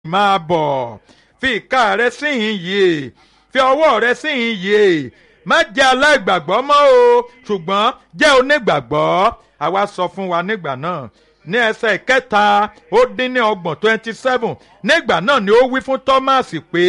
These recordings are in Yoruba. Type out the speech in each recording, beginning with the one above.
máa bọ̀ fi ìka rẹ síhìn yìí fi ọwọ́ rẹ síhìn yìí má jẹ́ aláìgbàgbọ́ mọ́ o ṣùgbọ́n jẹ́ onígbàgbọ́ àwa sọ fún wa nígbà náà ní ẹsẹ̀ ìkẹta ó dín ní ọgbọ̀n twenty seven nígbà náà ni ó wí fún Thomas pé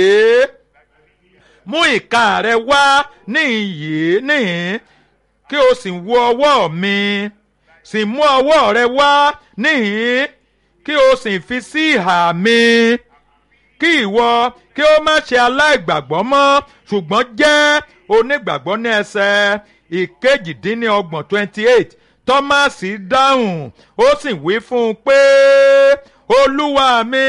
mú ìka rẹ wá níhìn yìí níhìn kí o sì wo ọwọ́ mi sì mú ọwọ́ rẹ wá níhìn kí o sì fi sí ìhà mi kí ìwọ kí o má ṣe aláìgbàgbọ́ mọ́ ṣùgbọ́n jẹ́ onígbàgbọ́ ní ẹsẹ̀ ìkejìdínlọ́gbọ̀n twenty eight Thomas dáhùn ó sì wí fún un pé olúwa mi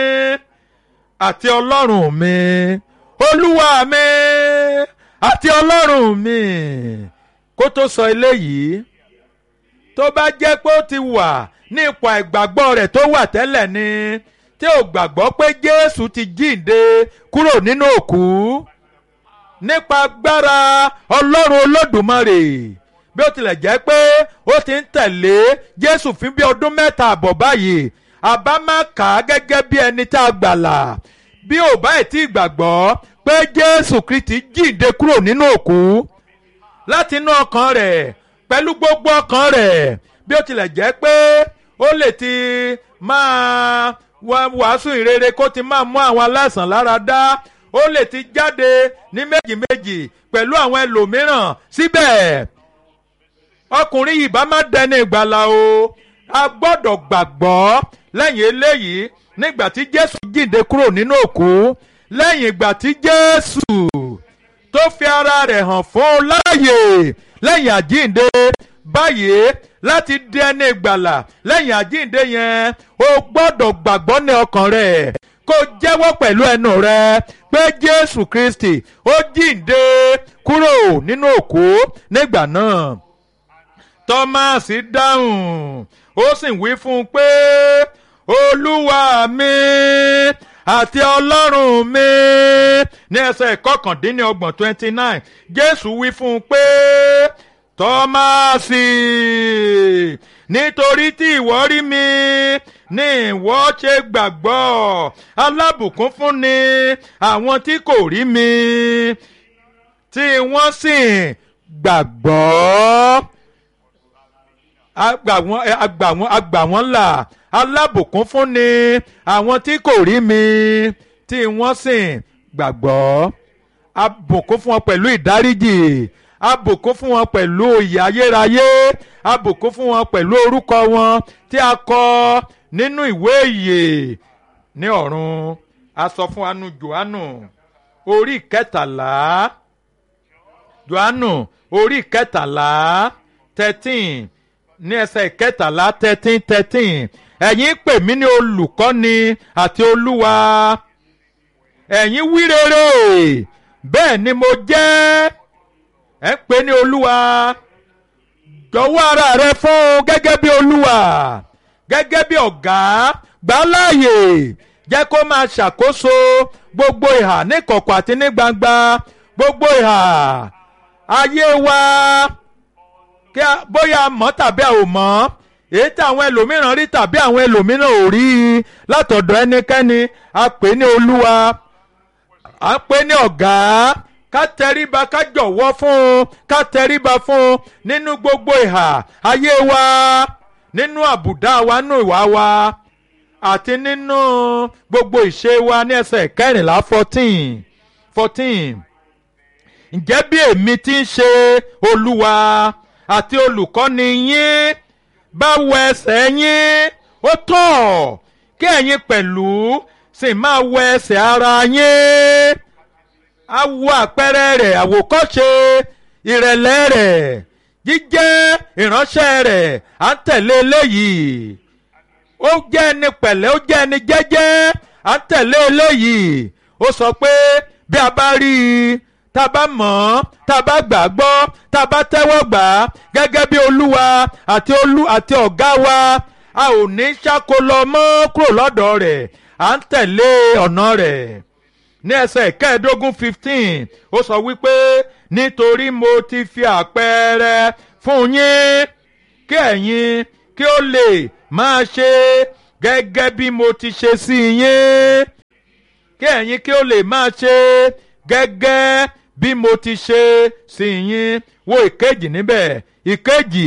àti ọlọ́run mi olúwa mi àti ọlọ́run mi kó tó sọ eléyìí tó bá jẹ́ pé ó ti wà ní ipò àìgbàgbọ́ rẹ̀ tó wà tẹ́lẹ̀ ni tí ò gbàgbọ́ pé Jésù ti jíǹde kúrò nínú òkú nípa agbára Ọlọ́run Olódùmarè bí ó tilẹ̀ jẹ́ pé ó ti ń tẹ̀lé Jésù fún bí ọdún mẹ́ta àbọ̀ báyìí àbá má kà á gẹ́gẹ́ bí ẹni tá a gbàlà bí ò bá ẹ̀ tí ì gbàgbọ́ pé Jésù Kristi jíǹde kúrò nínú òkú láti inú ọkàn rẹ̀ pẹ̀lú gbogbo ọkàn rẹ̀ bí ó tilẹ̀ jẹ́ pé ó lè ti máa wàásù ìrere kó ti máa mú àwọn aláìsàn lára dá ó lè ti jáde ní méjì méjì pẹ̀lú àwọn ẹlòmíràn síbẹ̀ ọkùnrin yìí bá má dẹni ìgbàlà o a gbọ́dọ̀ gbàgbọ́ lẹ́yìn eléyìí nígbà tí Jésù jíǹde kúrò nínú òkú lẹ́yìn ìgbà tí Jésù tó fi ara rẹ̀ hàn fún un láàyè lẹ́yìn àjíǹde báyìí láti di ẹni ìgbàlà lẹ́yìn àjíǹde yẹn o gbọ́dọ̀ gbàgbọ́ ní ọkàn rẹ̀ kó jẹ́wọ́ pẹ̀lú ẹnu rẹ̀ pé Jésù Kristi ó jíǹde kúrò nínú òkú nígbà náà Tọ́másì dáhùn ó sì wí fún un pé Olúwa mi àti ọlọ́run mi ní ẹsẹ̀ ìkọkàndínlọ́gbọ̀n twenty nine Jésù wí fún un pé tọ́másì nítorí tí ìwọ rí mi ní ìwọ ṣe gbàgbọ́ alábùkún fún ni àwọn tí kò rí mi tí wọ́n sì gbàgbọ́ agbà wọ́n agbà wọ́n là alábùkún fún ni àwọn tí kò rí mi tí wọ́n sì gbàgbọ́ abùkún fún wọn pẹ̀lú ìdáríjì abùkún fún wọn pẹ̀lú ìyè ayérayé abùkún fún wọn pẹ̀lú orúkọ wọn tí a kọ nínú ìwé ìyè ní ọ̀run a sọ fún anu Jòhánù orí kẹtàlá Jòhánù orí kẹtàlá thirteen ní ẹsẹ̀ kẹtàlá thirteen thirteen ẹ̀yin pè mí ní olùkọ́ni àti olúwa ẹ̀yin wí rere bẹ́ẹ̀ ni mo jẹ́ ẹ̀ ń pè ní olúwa jọ̀wọ́ ara rẹ fún un gẹ́gẹ́ bí olúwa gẹ́gẹ́ bí ọ̀gá gbà láàyè jẹ́ kó máa ṣàkóso gbogbo ìhà ní kọ̀kọ̀ àti ní gbangba gbogbo ìhà ayé wa kí a bóyá a mọ̀ tàbí a ò mọ̀ èyí tí àwọn ẹlòmíràn rí tàbí àwọn ẹlòmíràn ò rí i látọ̀dọ̀ ẹnikẹ́ni a pè ní olúwa a pè ní ọ̀gá ká tẹríba ká jọ̀wọ́ fún un ká tẹríba fún un nínú gbogbo ìhà ayé wa nínú àbùdá wa nínú ìwà wa àti nínú gbogbo ìṣe wa ní ẹsẹ̀ kẹrìnlá fourteen fourteen ǹjẹ́ bí èmi ti ń ṣe olúwa àti olùkọ́ni yín bá wọ ẹsẹ̀ yín ó tọ́ kí ẹ̀yin pẹ̀lú sì máa wọ ẹsẹ̀ ara yín á wo àpẹẹrẹ rẹ̀ àwòkọ́ṣe ìrẹ̀lẹ̀ rẹ̀ jíjẹ́ ìránṣẹ́ rẹ̀ à ń tẹ̀lé eléyìí ó jẹ́ ẹni pẹ̀lẹ́ ó jẹ́ ẹni jẹ́jẹ́ à ń tẹ̀lé eléyìí ó sọ pé bí a bá rí i tá a bá mọ̀ ọ́ tá a bá gbà á gbọ́ tá a bá tẹ́wọ́ gbà á gẹ́gẹ́ bí olúwa àti olú àti ọ̀gá wa a ò ní ṣàkólọ mọ́ kúrò lọ́dọ̀ rẹ̀ à ń tẹ̀lé ọ̀nà rẹ̀ ní ẹsẹ̀ kẹẹ̀ẹ́dógún fifteen ó sọ wípé nítorí mo ti fi àpẹẹrẹ fún yín kí ẹ̀yin kí ó lè máa ṣe gẹ́gẹ́ bí mo ti ṣe sí yín kí ẹ̀yin kí ó lè máa ṣe gẹ́gẹ́ bí mo ti ṣe sí yín wo ìkejì níbẹ̀ ìkejì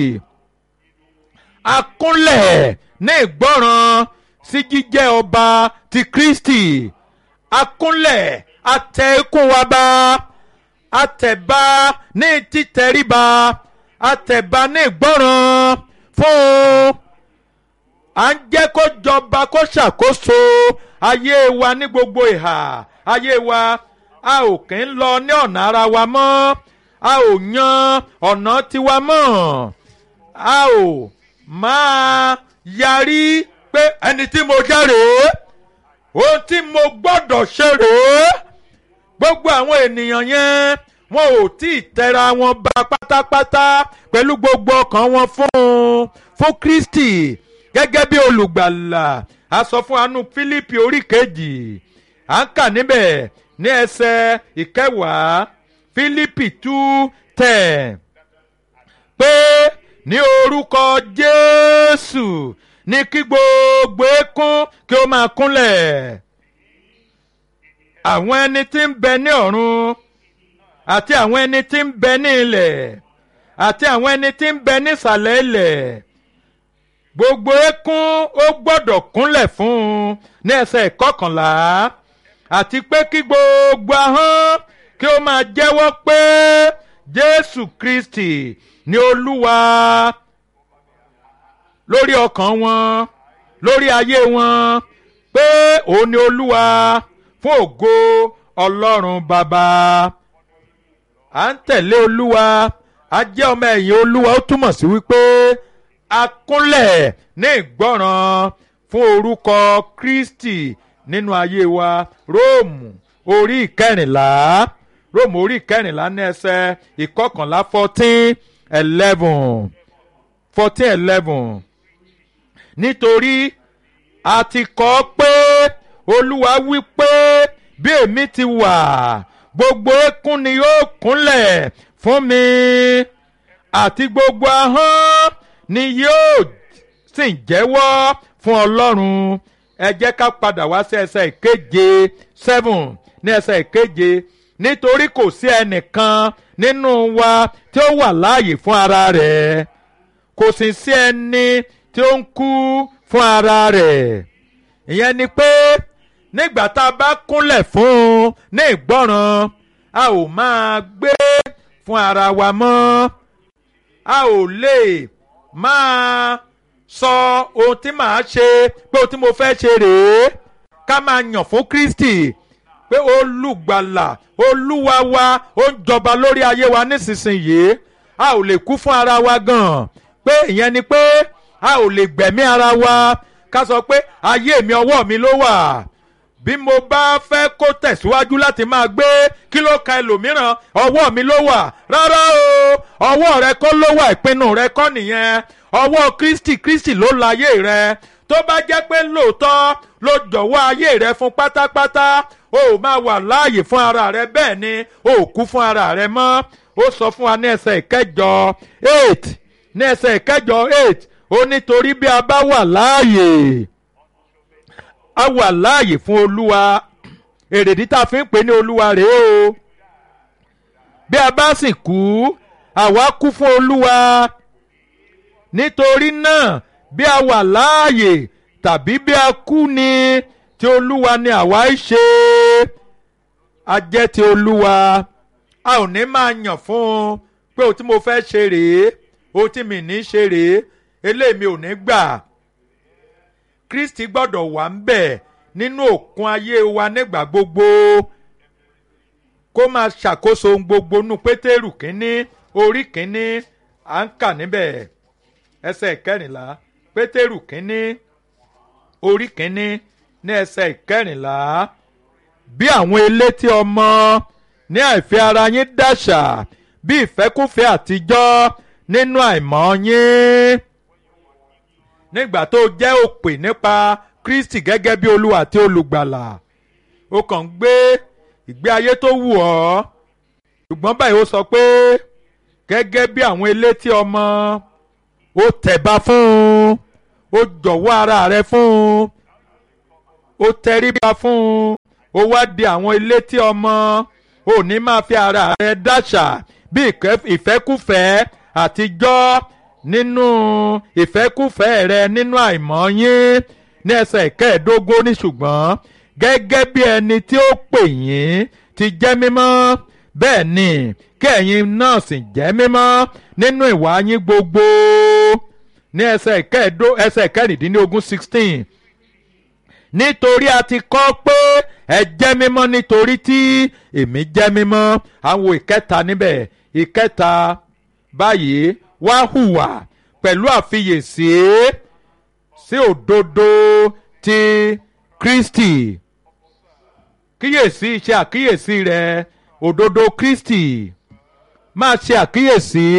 akúnlẹ̀ ní ìgbọ́ràn sí jíjẹ́ ọba ti Kristi akúnlẹ̀ atẹ ikún wa bá atẹ̀bá ní títẹríba atẹ̀bá ní ìgbọ́ràn fún à ń jẹ́ kó jọba kó ṣàkóso ayé wa ní gbogbo ìhà ayé wa a ò kí ń lọ ní ọ̀nà ara wa mọ́ a ò yan ọ̀nà tiwa mọ́ a ò máa yarí pé ẹni tí mo jẹ́ rèé ohun tí mo gbọ́dọ̀ ṣe rèé gbogbo àwọn ènìyàn yẹn wọn ò tí ì tẹra wọn ba pátápátá pẹ̀lú gbogbo ọkàn wọn fún fún Kristi gẹ́gẹ́ bí olùgbàlà a sọ fún anú Fílípì orí kejì à ń kà níbẹ̀ ní ẹsẹ̀ ìkẹwàá Fílípì two ten pé ní orúkọ Jésù ní kí gbogbo eékún kí ó máa kúnlẹ̀ àwọn ẹni tí ń bẹ ní ọ̀run àti àwọn ẹni tí ń bẹ ní ilẹ̀ àti àwọn ẹni tí ń bẹ nísàlẹ̀ ilẹ̀ gbogbo eékún ó gbọ́dọ̀ kúnlẹ̀ fún un ní ẹsẹ̀ ìkọkànlá àti pé kí gbogbo ahọ́n kí ó máa jẹ́wọ́ pé Jésù Kristi ni Olúwa lórí ọkàn wọn lórí ayé wọn pé òun ni Olúwa fún ògo Ọlọ́run Bàbá à ń tẹ̀lé Olúwa a jẹ́ ọmọ ẹ̀yìn Olúwa ó túmọ̀ sí wípé a kúnlẹ̀ ní ìgbọ́ràn fún orúkọ Kristi nínú ayé wa Róòmù orí ìkẹrìnlá Róòmù orí ìkẹrìnlá ní ẹsẹ̀ ìkọkànlá fourteen eleven fourteen eleven nítorí a ti kọ pé Olúwa wí pé bí èmi ti wà gbogbo eékún ni yóò kúnlẹ̀ fún mi àti gbogbo ahọ́n ni yóò sì jẹ́wọ́ fún Ọlọ́run ẹ jẹ́ ká padà wá sí ẹsẹ̀ ìkeje seven ní ẹsẹ̀ ìkeje nítorí kò sí ẹnìkan nínú wa tí ó wà láàyè fún ara rẹ̀ kò sì sí ẹni tí ó ń kú fún ara rẹ̀ ìyẹn ni pé nígbà tá a bá kúnlẹ̀ fún un ní ìgbọ́ràn a ò máa gbé fún ara wa mọ́ a ò lè máa sọ ohun tí màá ṣe pé ohun tí mo fẹ́ ṣe rèé ká máa yàn fún Kristi pé olùgbàlà olúwa wa ó ń jọba lórí ayé wa nísinsìnyí a ò lè kú fún ara wa gan pé ìyẹn ni pé a ò lè gbẹ̀mí ara wa ká sọ pé ayé mi ọwọ́ mi ló wà bí mo bá fẹ́ kó tẹ̀síwájú láti máa gbé kí ló ka ẹlòmíràn ọwọ́ mi ló wà rárá o ọwọ́ rẹ kọ́ ló wà ìpinnu rẹ kọ́ nìyẹn ọwọ́ Kristi Kristi ló láyé rẹ tó bá jẹ́ pé lóòótọ́ ló jọ̀wọ́ ayé rẹ fún pátápátá o ò máa wà láàyè fún ara rẹ bẹ́ẹ̀ ni o ò kú fún ara rẹ mọ́ ó sọ fún wa ní ẹsẹ̀ ìkẹjọ eight ní ẹsẹ̀ ìkẹjọ eight ó nítorí bí a bá wà láàyè a wà láàyè fún olúwa èrèdí tá a fi ń pè ní olúwa rèé o bí a bá sì kú àwa kú fún olúwa nítorí náà bí a wà láàyè tàbí bí a kú ni ti olúwa ni àwa ń ṣe a jẹ́ ti olúwa a ò ní máa yàn fún un pé ohun tí mo fẹ́ ṣe rèé ohun tí mi ní ṣe rèé eléyìí mi ò ní gbà kristi gbọ́dọ̀ wà ń bẹ̀ nínú òkun ayé wa nígbà gbogbo kó máa ṣàkóso ohun gbogbo nù pétérù kínní orí kínní à ń kà níbẹ̀ ẹsẹ̀ ìkẹrìnlá pétérù kínní orí kínní ní ẹsẹ̀ ìkẹrìnlá bí àwọn elétí ọmọ ní àìfẹ́ ara yín dàṣà bí ìfẹ́kúfẹ́ àtijọ́ nínú àìmọ̀ yín nígbà tó jẹ́ òpè nípa Kristi gẹ́gẹ́ bí olúwa àti olùgbàlà ó kàn ń gbé ìgbé ayé tó wù ọ́ ṣùgbọ́n báyìí ó sọ pé gẹ́gẹ́ bí àwọn elétí ọmọ ó tẹ̀bá fún un ó jọ̀wọ́ ara rẹ̀ fún un ó tẹríba fún un ó wá di àwọn ilé tí ọmọ ò ní máa fi ara rẹ dáṣà bí ìfẹ́kùfẹ́ àtijọ́ nínú ìfẹ́kùfẹ́ rẹ nínú àìmọ́ yín ní ẹsẹ̀ ìkẹẹ̀ẹ́dógún ní ṣùgbọ́n gẹ́gẹ́ bí ẹni tí ó pè yín ti jẹ́ mímọ́ bẹ́ẹ̀ ni kí ẹ̀yin náà sì jẹ́ mímọ́ nínú ìwà yín gbogbo ní ẹsẹ̀ ìkẹẹ̀ẹ́dó ẹsẹ̀ ìkẹrìndínlógún sixteen nítorí a ti kọ́ pé ẹ jẹ́ mímọ́ nítorí tí èmi jẹ́ mímọ́ àwọn ìkẹta níbẹ̀ ìkẹta báyìí wá hùwà pẹ̀lú àfiyèsí sí òdodo ti Kristi kíyèsí ṣe àkíyèsí rẹ òdodo Kristi máa ṣe àkíyèsí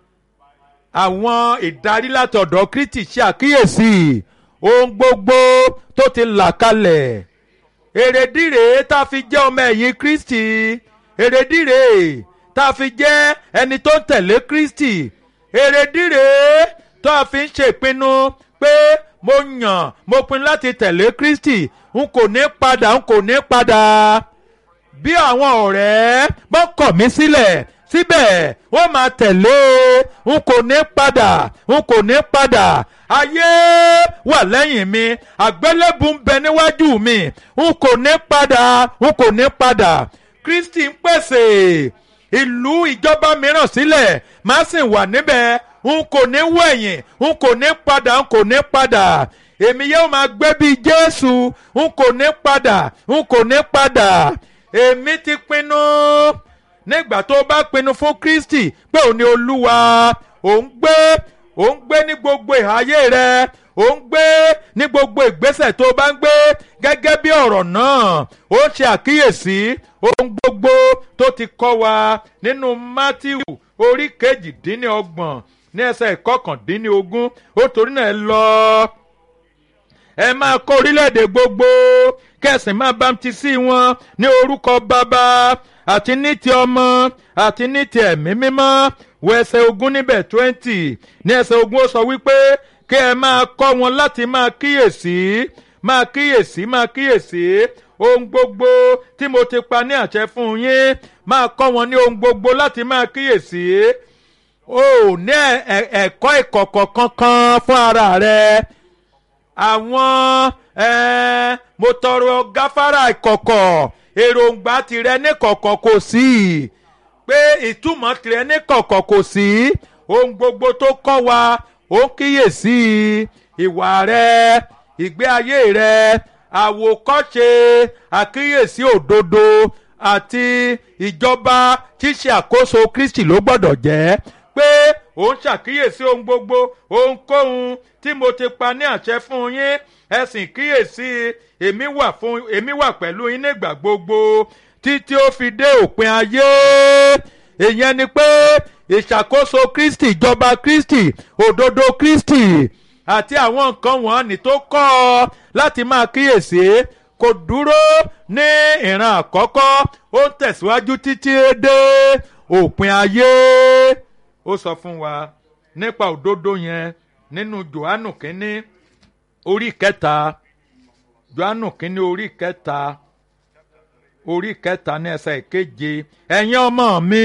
àwọn ìdarí láti ọ̀dọ̀ Kristi ṣe àkíyèsí ohun gbogbo tó ti là kalẹ̀ èrèdíre tá a fi jẹ́ ọmọ ẹ̀yìn Kristi èrèdíre tá a fi jẹ́ ẹni tó ń tẹ̀lé Kristi èrèdíre tó a fi ń ṣèpinnu pé mo yàn mo pinnu láti tẹ̀lé Kristi n kò ní padà n kò ní padà bí àwọn ọ̀rẹ́ bá kọ̀ mí sílẹ̀ síbẹ̀ wọ́n máa tẹ̀lé n kò ní padà n kò ní padà ayé wà lẹ́yìn mi àgbélébùú ń bẹ níwájú mi n kò ní padà n kò ní padà Kristi ń pèsè ìlú ìjọba mìíràn sílẹ̀ má sì wà níbẹ̀ n kò ní wẹ̀yìn n kò ní padà n kò ní padà èmi yóò máa gbé bíi Jésù n kò ní padà n kò ní padà èmi ti pinnu nígbà tó bá pinnu fún Kristi pé òun ni Olúwa òun gbé òun gbé ní gbogbo ìhàyè rẹ òun gbé ní gbogbo ìgbésẹ̀ tó bá ń gbé gẹ́gẹ́ bí ọ̀rọ̀ náà ó ṣe àkíyèsí ohun gbogbo tó ti kọ́ wa nínú Mátíù orí kejìdínlọ́gbọ̀n ní ẹsẹ̀ ìkọkàndínlógún ó torí náà lọ ẹ máa kọ́ orílẹ̀-èdè gbogbo kẹsìn máa bámtísì wọn ní orúkọ bàbá àti ní ti ọmọ àti ní ti ẹ̀mí mímọ́ wọ ẹsẹ̀ ogún níbẹ̀ twenty ní ẹsẹ̀ ogún ó sọ wípé kí ẹ máa kọ́ wọn láti máa kíyèsí máa kíyèsí máa kíyèsí ohun gbogbo tí mo ti pa ní àṣẹ fún yín máa kọ́ wọn ní ohun gbogbo láti máa kíyèsí o ò ní ẹ̀kọ́ ìkọ̀kọ̀ kankan fún ara rẹ àwọn mo tọrọ gáfárà ìkọ̀kọ̀ èròǹgbà tìrẹ ní kọ̀kọ̀ kò sí pé ìtumọ̀ tìrẹ ní kọ̀kọ̀ kò sí ohun gbogbo tó kọ́ wa ó kíyèsí ìwà rẹ ìgbé ayé rẹ àwòkọ́ṣe àkíyèsí òdodo àti ìjọba ṣíṣe àkóso Kristi ló gbọ́dọ̀ jẹ́ pé òun ṣàkíyèsí ohun gbogbo ohunkóhun tí mo ti pa ní àṣẹ fún yín ẹ sì kíyèsí èmi wà fún èmi wà pẹ̀lú yín nígbà gbogbo títí ó fi dé òpin ayé ìyẹn ni pé ìṣàkóso Kristi ìjọba Kristi òdodo Kristi àti àwọn nǹkan wọ̀nyí tó kọ́ ọ láti máa kíyèsí kò dúró ní ìran àkọ́kọ́ ó ń tẹ̀síwájú títí dé òpin ayé ó sọ fún wa nípa òdodo yẹn nínú Jòhánù kínní orí kẹta Jòhánù kínní orí kẹta orí kẹta ní ẹsẹ̀ ìkeje ẹ̀yin ọmọ mi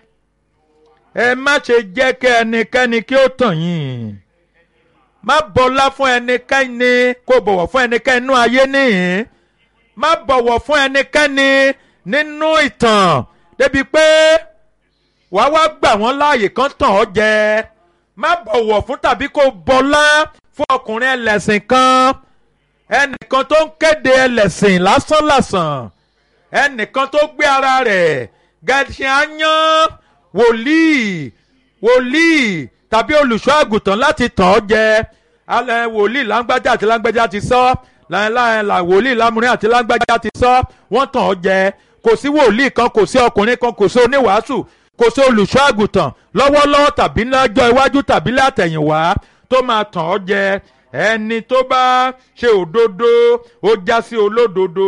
ẹ má ṣe jẹ́ kí ẹnikẹ́ni kí ó tàn yín má bọlá fún ẹnikẹ́ni kó bọ̀wọ̀ fún ẹnikẹ́ni nínú ayé nìyí má bọ̀wọ̀ fún ẹnikẹ́ni nínú ìtàn débi pé wàá wá gbà wọ́n láàyè kan tàn ọ́ jẹ má bọ̀wọ̀ fún tàbí kó bọlá fún ọkùnrin ẹlẹ́sìn kan ẹnìkan tó ń kéde ẹlẹ́sìn lásánlàsàn ẹnìkan tó gbé ara rẹ̀ gẹ̀ẹ́sì áyán wòlíì wòlíì tàbí olùṣọ́ àgùntàn láti tàn ọ́ jẹ alẹ́ wòlíì lágbájá àti lágbájá ti sọ láìláìlà wòlíì lámúrin àti lágbájá ti sọ wọ́n tàn ọ́ jẹ kò sí wòlíì kan kò sí ọkùnrin kan kò sí oníwàásù kò sí olùṣọ́ àgùntàn lọ́wọ́lọ́wọ́ tàbí lọ́jọ́ iwájú tàbí látẹ̀yìnwá tó máa tàn ọ́ jẹ ẹni tó bá ṣe òdodo ó já sí olódodo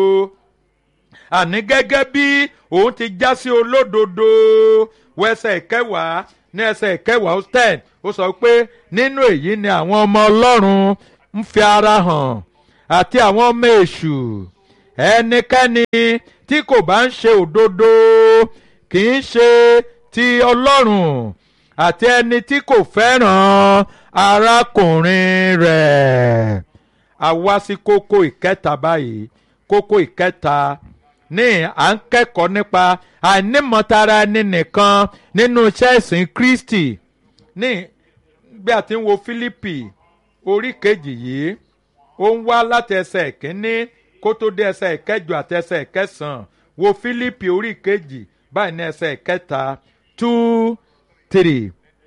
àní gẹ́gẹ́ bí òun ti já sí olódodo wẹsẹ̀ ìkẹwàá ní ẹsẹ̀ ìkẹwàá ó ten ó sọ pé nínú èyí ni àwọn ọmọ ọlọ́run ń fi ara hàn àti àwọn ọmọ èṣù ẹnikẹ́ni tí kò bá ń ṣe òdodo kì í ṣe ti ọlọ́run àti ẹni tí kò fẹ́ràn arákùnrin rẹ̀. a wá sí kókó ìkẹta báyìí kókó ìkẹta ní à ń kẹ́kọ̀ọ́ nípa àìnímọ̀tara ẹni nìkan nínú iṣẹ́ ìsìn Kristi ní bí a ti ń wo Fílípì orí kejì yìí ó ń wá láti ẹsẹ̀ ìkíní kó tó dé ẹsẹ̀ ìkẹjọ àti ẹsẹ̀ ìkẹsàn-án wo Fílípì orí kejì báyìí ní ẹsẹ̀ ìkẹta two three.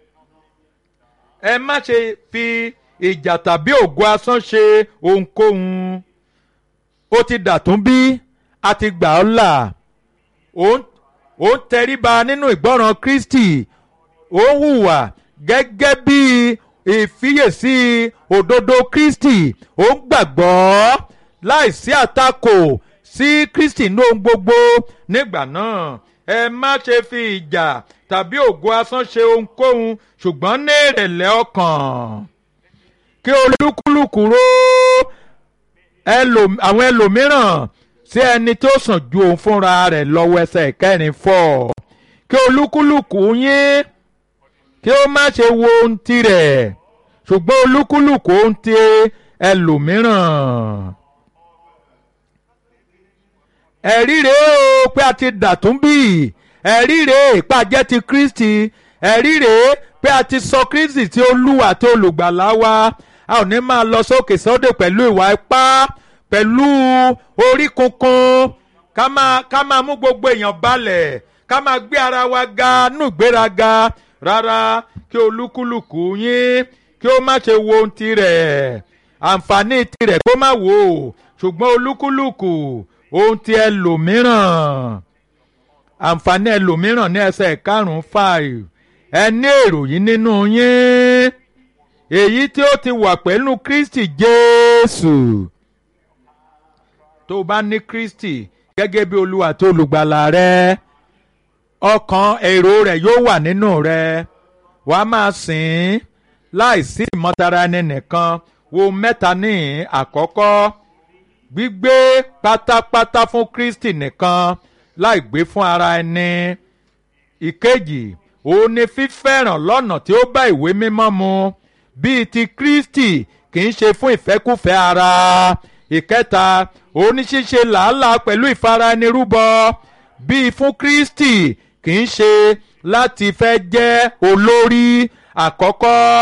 ẹ má ṣe fi ìjà tàbí ògo asán ṣe ohunkóhun ó ti dàtún bí a ti gbà ọ́ là ó ń tẹríba nínú ìgbọ́ràn Kristi ó ń hùwà gẹ́gẹ́ bí ìfiyèsí òdodo Kristi ó ń gbàgbọ́ láìsí àtakò sí Kristi ní ohun gbogbo nígbà náà ẹ má ṣe fi ìjà tàbí ògo asán ṣe ohunkóhun ṣùgbọ́n ní ìrẹ̀lẹ̀ ọkàn kí olúkúlùkù ró àwọn ẹlòmíràn sí ẹni tó sàn ju òun fúnra rẹ̀ lọ́wọ́ ẹsẹ̀ kẹrin fọ́ kí olúkúlùkù yín kí ó má ṣe wo ohun tirẹ̀ ṣùgbọ́n olúkúlùkù ohun ti ẹlòmíràn. ẹ̀rí rèé o pé a ti dàtún bí ẹ̀rí rèé ìpàjẹ́ ti Kristi ẹ̀rí rèé pé a ti sọ Kristi tí Olúwa àti olùgbàlà wa a ò ní máa lọ sókè sódò pẹ̀lú ìwà ipá pẹ̀lú orí kunkun ká máa ká máa mú gbogbo èèyàn balẹ̀ ká máa gbé ara wa ga nù gbéraga rárá kí olúkúlùkù yín kí ó má ṣe wo ohun tirẹ̀ àǹfààní tirẹ̀ kó má wò ó ṣùgbọ́n olúkúlùkù ohun ti ẹlòmíràn àǹfààní ẹlòmíràn ní ẹsẹ̀ karùn-ún five ẹ ní èrò yìí nínú yín èyí tí ó ti wà pẹ̀lú Kristi Jésù tó o bá ní Kristi gẹ́gẹ́ bí Olúwa tó olùgbàlà rẹ ọkàn èrò rẹ̀ yóò wà nínú rẹ wàá máa sìn láìsí ìmọ̀tara ẹni nìkan wo mẹ́ta ní àkọ́kọ́ gbígbé pátápátá fún Kristi nìkan láì gbé fún ara ẹni ìkejì òun ni fífẹ́ràn lọ́nà tí ó bá ìwé mímọ́ mu bíi ti Kristi kì í ṣe fún ìfẹ́kùfẹ́ ara ìkẹta òun ni ṣíṣe làálàá pẹ̀lú ìfaraẹnirúbọ bíi fún Kristi kì í ṣe láti fẹ́ jẹ́ olórí àkọ́kọ́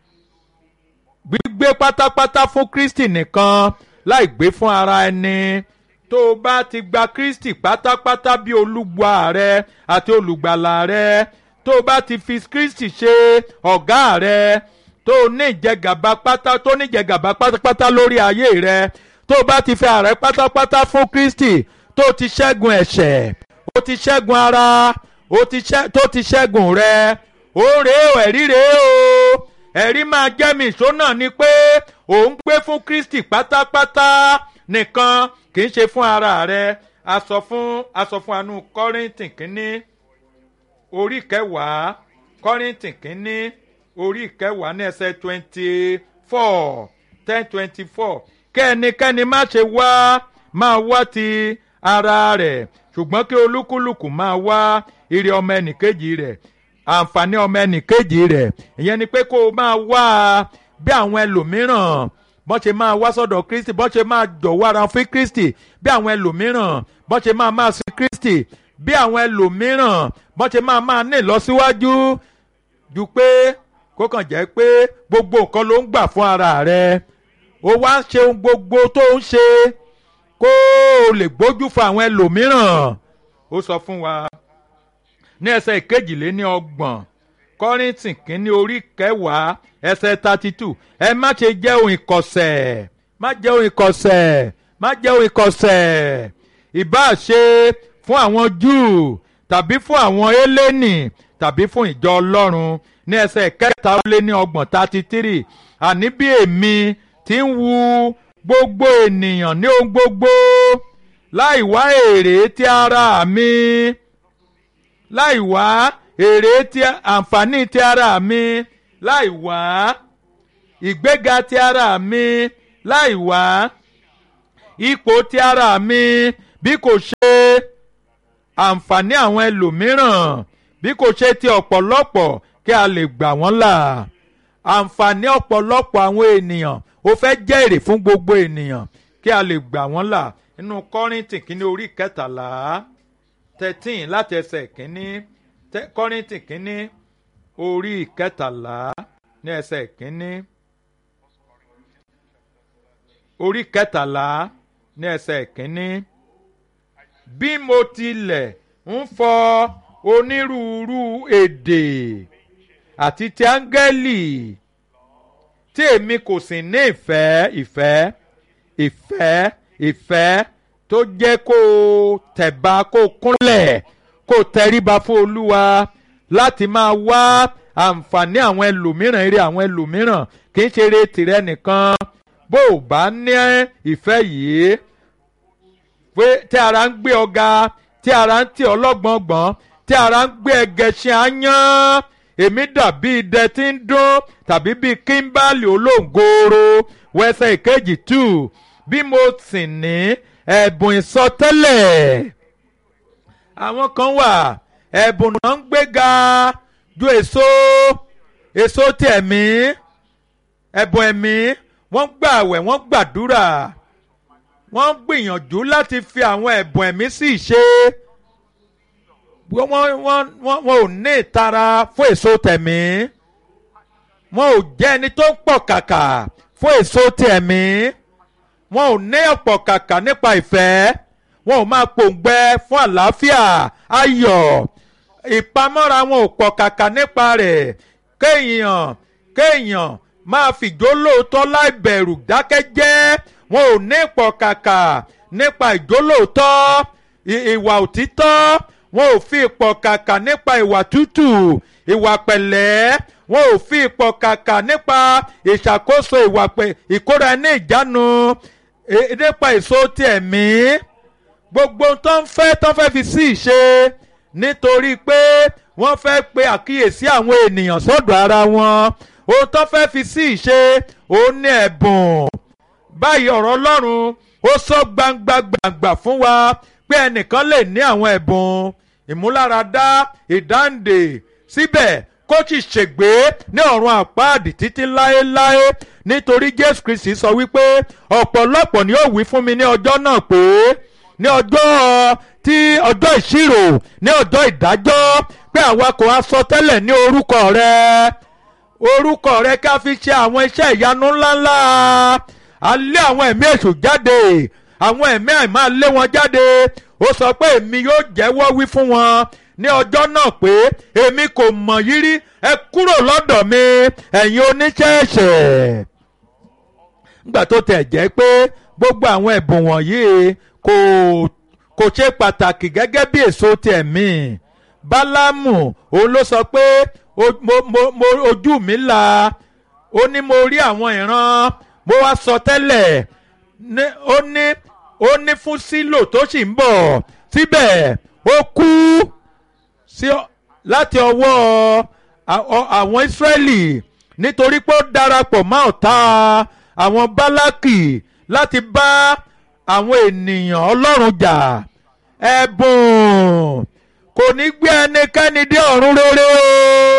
gbígbé pátápátá fún Kristi nìkan láì gbé fún ara ẹni tó o bá ti gba Kristi pátápátá bí olúwa rẹ àti olùgbàlà rẹ tó o bá ti fi Kristi ṣe ọ̀gá rẹ tó o ní ìjẹgàba pátá tó ní ìjẹgàba pátápátá lórí ayé rẹ tó o bá ti fi ààrẹ pátápátá fún Kristi tó o ti ṣẹ́gun ẹ̀ṣẹ̀ o ti ṣẹ́gun ara o ti ṣẹ́ tó ti ṣẹ́gun rẹ ó rèé o ẹ̀rí rèé o ẹ̀rí máa jẹ́ mi ìṣó náà ni pé òun gbé fún Kristi pátápátá nìkan kì í ṣe fún ara rẹ a sọ fún a sọ fún anú Kọ́ríńtì kínní orí kẹwàá Kọ́ríńtì kínní orí kẹwàá ní ẹsẹ̀ twenty four ten twenty four kẹ́nikẹ́ni má ṣe wá máa wá ti ara rẹ̀ ṣùgbọ́n kí olúkúlùkù máa wá ire ọmọ ẹnìkejì rẹ̀ àǹfààní ọmọ ẹnìkejì rẹ̀ ìyẹn ni pé kó o máa wá bí àwọn ẹlòmíràn bọ́n ṣe máa wá sọ́dọ̀ Kristi bọ́n ṣe máa jọ̀wọ́ ara fún Kristi bí àwọn ẹlòmíràn bọ́n ṣe máa máa sin Kristi bí àwọn ẹlòmíràn bọ́n ṣe máa máa ní ìlọsíwájú ju pé kó kàn jẹ́ pé gbogbo nǹkan ló ń gbà fún ara rẹ̀ ó wá ń ṣe ohun gbogbo tó ń ṣe kó o lè gbójú fún àwọn ẹlòmíràn ó sọ fún wa ní ẹsẹ̀ ìkejìléní ọgbọ̀n kọ́rìntì kínní orí kẹwàá ẹsẹ̀ thirty two ẹ má ṣe jẹ́ ohun ìkọ̀sẹ̀ má jẹ́ ohun ìkọ̀sẹ̀ má jẹ́ ohun ìkọ̀sẹ̀ ìbáà ṣe fún àwọn Júù tàbí fún àwọn Hélénì tàbí fún ìjọ Ọlọ́run ní ẹsẹ̀ kẹta ó lé ní ọgbọ̀n thirty three àní bí èmi ti ń wu gbogbo ènìyàn ní ohun gbogbo láì wá èrè ti ara mi láì wá èrè ti àǹfààní ti ara mi láì wá ìgbéga ti ara mi láì wá ipò ti ara mi bí kò ṣe àǹfààní àwọn ẹlòmíràn bí kò ṣe ti ọ̀pọ̀lọpọ̀ kí a lè gbà wọ́n là àǹfààní ọ̀pọ̀lọpọ̀ àwọn ènìyàn ó fẹ́ jẹ́ èrè fún gbogbo ènìyàn kí a lè gbà wọ́n là nínú kọ́rìntì kínní orí kẹtàlá thirteen láti ẹsẹ̀ kínní kọ́rìntì kínní orí kẹtàlá ní ẹsẹ̀ kínní orí kẹtàlá ní ẹsẹ̀ kínní bí mo tilẹ̀ ń fọ onírúurú èdè àti ti áńgẹ́lì tí èmi kò sì ní ìfẹ́ ìfẹ́ ìfẹ́ ìfẹ́ tó jẹ́ kó o tẹ̀ba kó o kúnlẹ̀ kó o tẹríba fún olúwa láti máa wá àǹfààní àwọn ẹlòmíràn eré àwọn ẹlòmíràn kì í ṣe eré tìrẹ nìkan bó o bá ní ìfẹ́ yìí pé tí ara ń gbé ọ̀gá tí ara ń tì ọlọ́gbọ̀ngbọ̀n tí ara ń gbé ẹgẹṣin áyán èmi dàbí idẹ tí ń dún tàbí bíi kíńbálì olóńgòrò wẹsẹ̀ ìkejì tù bí mo sì ní ẹ̀bùn ìsọtẹ́lẹ̀ àwọn kan wà ẹ̀bùn náà ń gbéga ju èso èso ti ẹ̀mí ẹ̀bùn ẹ̀mí wọ́n gbààwẹ̀ wọ́n gbàdúrà wọ́n gbìyànjú láti fi àwọn ẹ̀bùn ẹ̀mí sí ìṣe wọ́n wọ́n wọ́n wọn ò ní ìtara fún èso tẹ̀mí wọn ò jẹ́ ẹni tó ń pọ̀ kàkà fún èso tẹ̀mí wọn ò ní ọ̀pọ̀ kàkà nípa ìfẹ́ wọn ò máa pòǹgbẹ fún àlàáfíà ayọ̀ ìpamọ́ra wọn ò pọ̀ kàkà nípa rẹ̀ kéèyàn kéèyàn máa fìjó lóòótọ́ láì bẹ̀rù dákẹ́jẹ́ wọn ò ní pọ̀ kàkà nípa ìjólóòótọ́ ìwà òtítọ́ wọn ò fi ipò kàkà nípa ìwà tútù ìwà pẹ̀lẹ́ wọn ò fi ipò kàkà nípa ìṣàkóso ìwà ìkóra ní ìjánu nípa èso ti ẹ̀mí gbogbo tó ń fẹ́ tó fẹ́ fi sí ìṣe nítorí pé wọ́n fẹ́ pe àkíyèsí àwọn ènìyàn sọ́dọ̀ ara wọn ohun tó fẹ́ fi sí ìṣe òun ní ẹ̀bùn báyìí ọ̀rọ̀ Ọlọ́run ó sọ gbangba gbangba fún wa pé ẹnìkan lè ní àwọn ẹ̀bùn ìmúláradá ìdáǹdè síbẹ̀ kó sì ṣègbé ní ọ̀run àpáàdì títí láéláé nítorí Jésù Kristi sọ wípé ọ̀pọ̀lọpọ̀ ni ó wí fún mi ní ọjọ́ náà pé ní ọjọ́ tí ọjọ́ ìṣirò ní ọjọ́ ìdájọ́ pé àwa kò wá sọ tẹ́lẹ̀ ní orúkọ rẹ orúkọ rẹ ká fi ṣe àwọn iṣẹ́ ìyanu ńláńlá a lé àwọn ẹ̀mí èṣù jáde àwọn ẹ̀mí àìmá lé wọn jáde ó sọ pé èmi yóò jẹ́wọ́ wí fún wọn ní ọjọ́ náà pé èmi kò mọ̀ yín rí ẹ kúrò lọ́dọ̀ mi ẹ̀yin oníṣẹ́ ẹ̀ṣẹ̀. nígbà tó tẹ̀ jẹ́ pé gbogbo àwọn ẹ̀bùn wọ̀nyí kò kò ṣe pàtàkì gẹ́gẹ́ bí èso ti ẹ̀mí bálámù òun ló sọ pé ojú mi là ó ní mo rí àwọn ìran mo wá sọ tẹ́lẹ̀ ó ní ó ní fún sílò tó sì ń bọ̀ síbẹ̀ ó kú láti ọwọ́ àwọn Ísírẹ́lì nítorí pé ó darapọ̀ mọ́ ọ̀tá àwọn Bálákì láti bá àwọn ènìyàn Ọlọ́run jà ẹ̀bùn kò ní gbé ẹnikẹ́ni dé ọ̀run rere o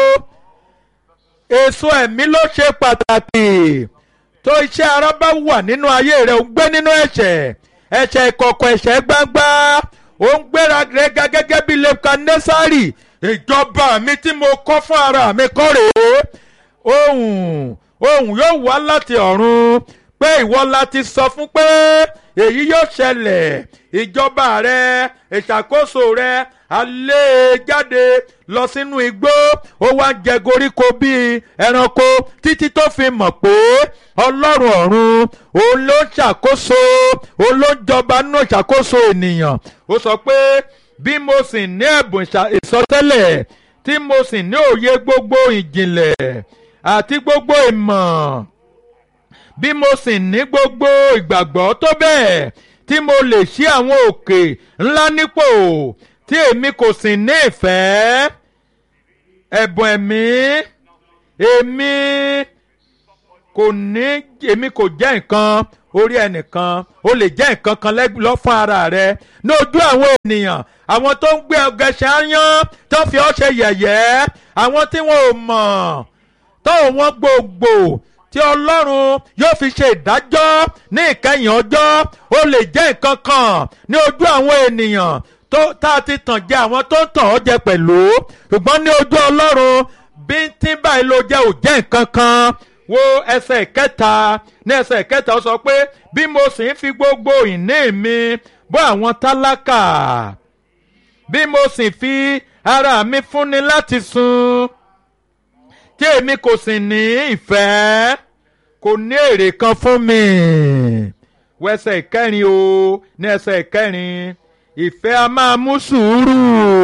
èso ẹ̀mí ló ṣe pàtàkì tó iṣẹ́ ara bá wà nínú ayé rẹ̀ ó ń gbé nínú ẹ̀ṣẹ̀ ẹ̀ṣẹ̀ ìkọ̀kọ̀ ẹ̀ṣẹ̀ gbangba ó ń gbéra rẹ̀ gẹ́gẹ́ bí Nebukadnesari ìjọba mi tí mo kọ́ fún ara mi kọ́ rèé ohùn ohùn yóò wá láti ọ̀run pé ìwọ la ti sọ fún pé èyí yóò ṣẹlẹ̀ ìjọba rẹ ìṣàkóso rẹ alẹ́ jáde lọ sínú igbó ó wá jẹ koríko bíi ẹranko títí tó fi mọ̀ pé ọlọ́run ọ̀run òun ló ń ṣàkóso òun ló ń jọba nínú ìṣàkóso ènìyàn ó sọ pé bí mo sì ní ẹ̀bùn ìsọtẹ́lẹ̀ tí mo sì ní òye gbogbo ìjìnlẹ̀ àti gbogbo ìmọ̀ bí mo sì ní gbogbo ìgbàgbọ́ tó bẹ́ẹ̀ tí mo lè ṣí àwọn òkè ńlá nípò tí èmi kò sì ní ìfẹ́ ẹ̀bùn ẹ̀mí èmi kò ní èmi kò jẹ́ nǹkan orí ẹnìkan o lè jẹ́ nǹkan kan lọ́ fún ara rẹ ní ojú àwọn ènìyàn àwọn tó ń gbé ọgẹṣẹ áyán tó fi ọ́ ṣe yẹ̀yẹ́ àwọn tí wọn ò mọ̀ tó wọn gbogbo tí ọlọ́run yóò fi ṣe ìdájọ́ ní ìkẹyìn ọjọ́ o lè jẹ́ nǹkan kan ní ojú àwọn ènìyàn tó tá a ti tàn jẹ àwọn tó ń tàn ọ́ jẹ pẹ̀lú ṣùgbọ́n ní ojú ọlọ́run bíntín báyìí ló jẹ́ ò jẹ́ nǹkan kan wo ẹsẹ̀ kẹta ní ẹsẹ̀ kẹta ó sọ pé bí mo sì ń fi gbogbo ìní mi bọ́ àwọn tálákà bí mo sì fi ara mi fúnni láti sun tí èmi kò sì ní ìfẹ́ kò ní èrè kan fún mi wẹsẹ̀ ìkẹrin o ní ẹsẹ̀ ìkẹrin ìfẹ́ a máa mú sùúrù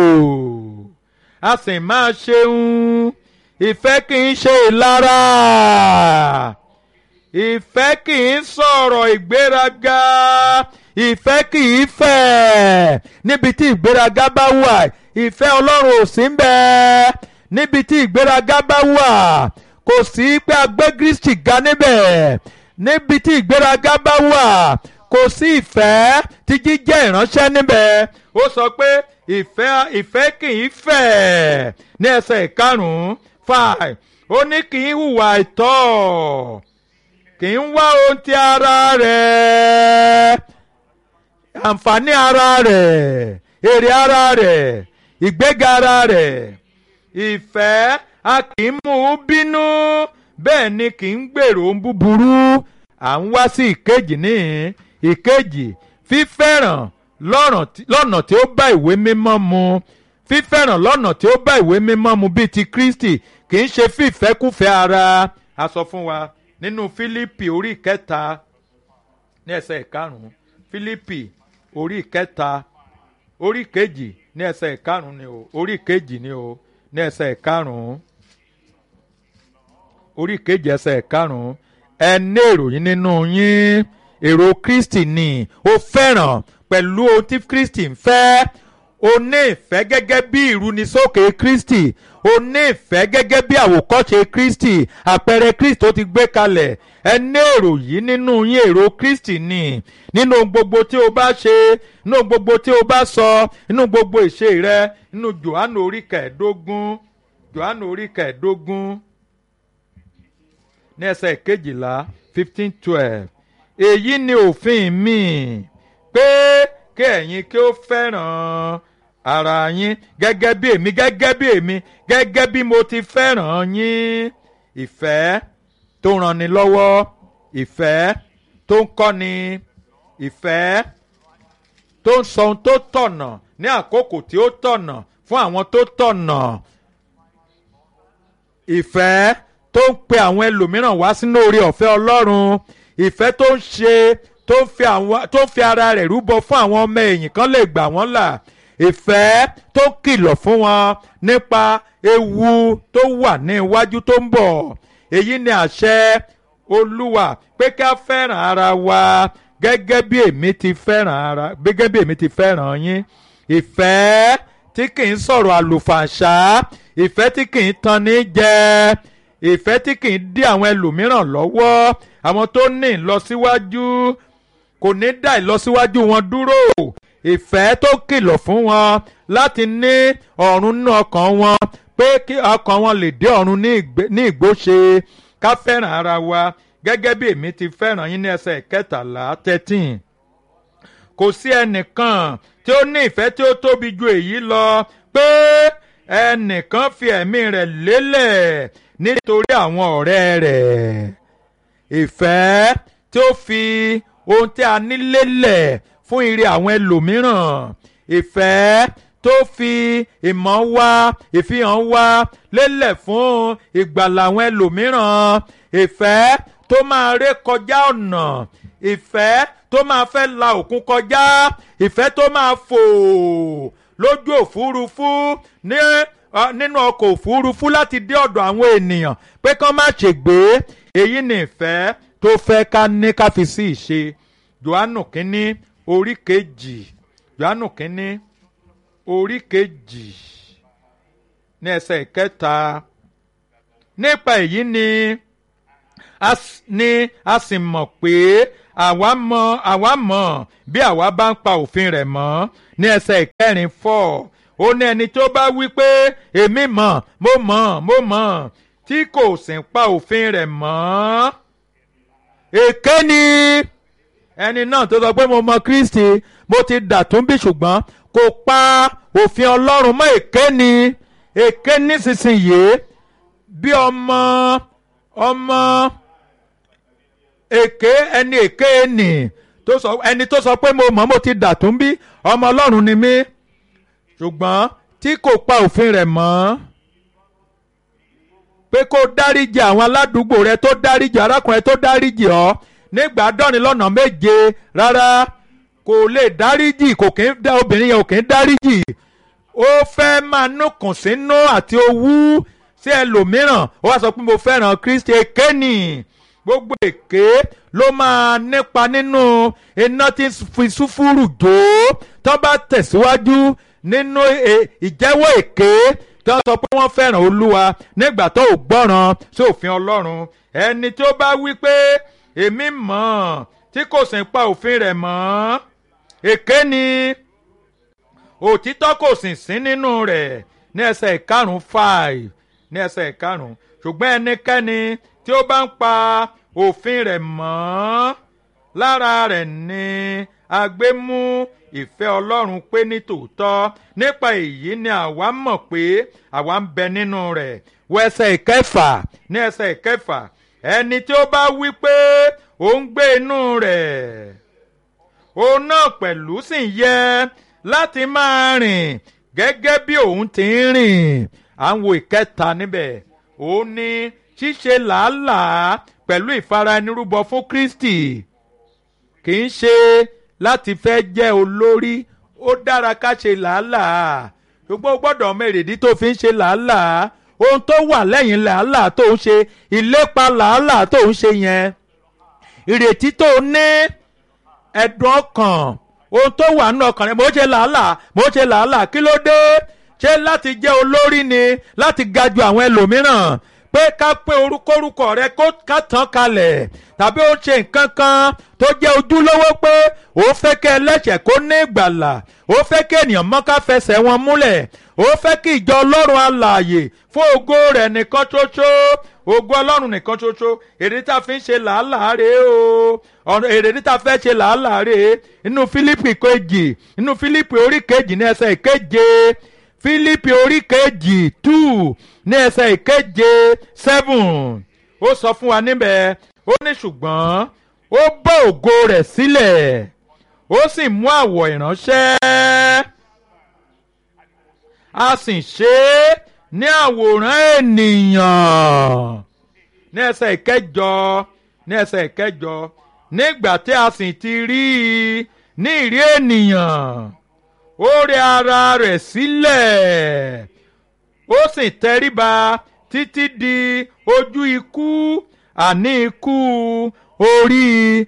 a sì máa ṣeun ìfẹ́ kì í ṣe ìlara ìfẹ́ kì í sọ̀rọ̀ ìgbéraga ìfẹ́ kì í fẹ̀ níbi tí ìgbéraga bá wà ìfẹ́ ọlọ́run ò sí ń bẹ níbi tí ìgbéraga bá wà kò sí pé a gbé Kristi ga níbẹ̀ níbi tí ìgbéraga bá wà kò sí ìfẹ́ tí jíjẹ́ ìránṣẹ́ níbẹ̀ ó sọ pé ìfẹ́ ìfẹ́ kì í fẹ̀ ní ẹsẹ̀ ìkarùn-ún five ó ní kì í hùwà ìtọ́ kì í wá ohun ti ara rẹ̀ àǹfààní ara rẹ̀ èrè ara rẹ̀ ìgbéga ara rẹ̀ ìfẹ́ a kì í mú un bínú bẹ́ẹ̀ ni kì í gbèrò ohun búburú à ń wá sí ìkejì níhìn ìkejì fífẹ́ràn lọ́nà tí ó bá ìwé mímọ́ mu fífẹ́ràn lọ́nà tí ó bá ìwé mímọ́ mu bíi ti Kristi kì í ṣe fífẹ́kúfẹ́ ara a sọ fún wa nínú Fílípì orí kẹta ní ẹsẹ̀ ìkarùn-ún Fílípì orí kẹta orí kejì ní ẹsẹ̀ ìkarùn-ún ni o orí kejì ni o ní ẹsẹ̀ ìkarùn-ún orí kejì ẹsẹ̀ ìkarùn-ún ẹ ní èròyìn nínú yín èrò Kristi ni ó fẹ́ràn pẹ̀lú ohun tí Kristi ń fẹ́ o ní ìfẹ́ gẹ́gẹ́ bí ìrúnisókè Kristi o ní ìfẹ́ gẹ́gẹ́ bí àwòkọ́ṣe Kristi àpẹẹrẹ Kristi tó ti gbé kalẹ̀ ẹ ní èrò yìí nínú yín èrò Kristi ni nínú gbogbo tí o bá ṣe nínú gbogbo tí o bá sọ nínú gbogbo ìṣe rẹ nínú Jòhánù orí kẹẹ̀ẹ́dógún Jòhánù orí kẹẹ̀ẹ́dógún ní ẹsẹ̀ kejìlá fifteen twelve èyí ni òfin mi pé kí ẹ̀yin kí ó fẹ́ràn ara yín gẹ́gẹ́ bí èmi gẹ́gẹ́ bí èmi gẹ́gẹ́ bí mo ti fẹ́ràn yín ìfẹ́ tó ranni lọ́wọ́ ìfẹ́ tó ń kọ́ni ìfẹ́ tó ń sọ ohun tó tọ̀nà ní àkókò tí ó tọ̀nà fún àwọn tó tọ̀nà ìfẹ́ tó ń pe àwọn ẹlòmíràn wá sínú oore ọ̀fẹ́ Ọlọ́run ìfẹ́ tó ń ṣe tó ń fi àwọn tó ń fi ara rẹ̀ rúbọ fún àwọn ọmọ ẹ̀yìn kan lè gbà wọ́n là ìfẹ́ tó ń kìlọ̀ fún wọn nípa ewu tó wà ní iwájú tó ń bọ̀ èyí ni àṣẹ Olúwa pé ká fẹ́ràn ara wa gẹ́gẹ́ bí èmi ti fẹ́ràn ara gẹ́gẹ́ bí èmi ti fẹ́ràn yín ìfẹ́ tí kì í sọ̀rọ̀ àlùfàǹṣá ìfẹ́ tí kì í tan ní jẹ ìfẹ́ tí kì í dí àwọn ẹlòmíràn lọ́wọ́ àwọn tó ní ìlọsíwájú kò ní dá ìlọsíwájú wọn dúró ìfẹ́ tó kìlọ̀ fún wọn láti ní ọ̀run nínú ọkàn wọn pé kí ọkàn wọn lè dé ọ̀run ní ìgbóṣe ká fẹ́ràn ara wa gẹ́gẹ́ bí èmi ti fẹ́ràn yín ní ẹsẹ̀ kẹtàlá thirteen kò sí ẹnìkan tí ó ní ìfẹ́ tí ó tóbi ju èyí lọ pé ẹnìkan fi ẹ̀mí rẹ̀ lélẹ̀ nítorí àwọn ọ̀rẹ́ rẹ̀ ìfẹ́ tí ó fi ohun tí a ní lélẹ̀ fún ire àwọn ẹlòmíràn ìfẹ́ tó fi ìmọ̀ wá ìfihàn wá lélẹ̀ fún ìgbàlà àwọn ẹlòmíràn ìfẹ́ tó máa ré kọjá ọ̀nà ìfẹ́ tó máa fẹ́ la òkun kọjá ìfẹ́ tó máa fò lójú òfurufú ní nínú ọkọ̀ òfurufú láti dé ọ̀dọ̀ àwọn ènìyàn pé kán má ṣègbé èyí ni ìfẹ́ tó fẹ́ ká ní ká fi sí ìṣe Jòhánù kínní orí kejì Jòhánù kínní orí kejì ní ẹsẹ̀ ìkẹta nípa èyí ni a s- ni a sì mọ̀ pé àwa mọ̀ àwa mọ̀ bí àwa bá ń pa òfin rẹ̀ mọ́ ní ẹsẹ̀ ìkẹrin fọ́ ó ní ẹni tó bá wí pé èmi mọ̀ mo mọ̀ mo mọ̀ tí kò sì ń pa òfin rẹ̀ mọ́ èké ni ẹni náà tó sọ pé mo mọ̀ Kristi mo ti dàtún bí ṣùgbọ́n kò pa òfin Ọlọ́run mọ́ èké ni èké nísinsìnyí bí ọmọ ọmọ èké ẹni èké ẹnì tó sọ ẹni tó sọ pé mo mọ̀ mo ti dàtún bí ọmọ Ọlọ́run ni mí ṣùgbọ́n tí kò pa òfin rẹ̀ mọ́ pé kó dáríjì àwọn aládùúgbò rẹ tó dáríjì arákùnrin tó dáríjì ọ nígbà dọ́rin lọ́nà méje rárá kò lè dáríjì kò kí ń dá obìnrin yẹn ò kí ń dáríjì ó fẹ́ máa núkùn sínú àti owú sí ẹlòmíràn ó wá sọ pé mo fẹ́ràn Kristi èké nì gbogbo èké ló máa nípa nínú iná tí ń fi súfúrù jó tó bá tẹ̀síwájú nínú e- ìjẹ́wọ́ èké tó sọ pé wọ́n fẹ́ràn Olúwa nígbà tó ò gbọ́ràn sí òfin Ọlọ́run ẹni tó bá wí pé èmi mọ̀ tí kò sì ń pa òfin rẹ̀ mọ́ èké ni òtítọ́ kò sì sí nínú rẹ̀ ní ẹsẹ̀ ìkarùn five ní ẹsẹ̀ ìkarùn ṣùgbọ́n ẹnikẹ́ni tí ó bá ń pa òfin rẹ̀ mọ́ lára rẹ̀ ni a gbé mú ìfẹ́ Ọlọ́run pé ní tòótọ́ nípa èyí ni àwa mọ̀ pé àwa ń bẹ nínú rẹ̀ wọ ẹsẹ̀ ìkẹfà ní ẹsẹ̀ ìkẹfà ẹni tí ó bá wí pé ó ń gbé inú rẹ̀ òun náà pẹ̀lú sì ń yẹ láti máa rìn gẹ́gẹ́ bí òun ti ń rìn à ń wo ìkẹta níbẹ̀ òun ni ṣíṣe làálàá pẹ̀lú ìfara-ẹnirúbọ fún Kristi kì í ṣe láti fẹ́ jẹ́ olórí ó dára ká ṣe làálàá ṣùgbọ́n o gbọ́dọ̀ mọ èrèdí tó fi ń ṣe làálàá ohun tó wà lẹ́yìn làálàá tó ń ṣe ìlépa làálàá tó ń ṣe yẹn ìrètí tó ní ẹ̀dùn ọkàn ohun tó wà nínú ọkàn rẹ mo ṣe làálàá mo ṣe làálàá kí ló dé ṣé láti jẹ́ olórí ni láti ga ju àwọn ẹlòmíràn pé ká pé orúkọ rẹ kó ká tán kalẹ̀ tàbí ó ṣe nǹkan kan tó jẹ́ ojúlówó pé ó fẹ́ kí ẹlẹ́ṣẹ̀ kó ní ìgbàlà ó fẹ́ kí ènìyàn mọ́ká fẹsẹ̀ wọn múlẹ̀ ó fẹ́ kí ìjọ ọlọ́run alààyè fún ògo rẹ̀ nìkan ṣoṣo ògo ọlọ́run nìkan ṣoṣo èrè tá a fi ń ṣe làálàá rèé o ọ̀nà èrè tá a fẹ́ ṣe làálàá rèé inú fílípì kejì inú fílípì orí kejì ní ẹsẹ̀ ìkeje fílípì orí kejì two ní ẹsẹ̀ ìkeje seven ó sọ fún wa níbẹ̀ ó ní ṣùgbọ́n ó bọ́ ògo rẹ̀ sílẹ̀ ó sì mú àwọ̀ ìránṣẹ́ a sì ṣe é ní àwòrán ènìyàn ní ẹsẹ̀ ìkẹjọ ní ẹsẹ̀ ìkẹjọ nígbà tí a sì ti rí i ní ìrí ènìyàn ó rẹ ara rẹ̀ sílẹ̀ ó sì tẹríba títí di ojú ikú àní ikú orí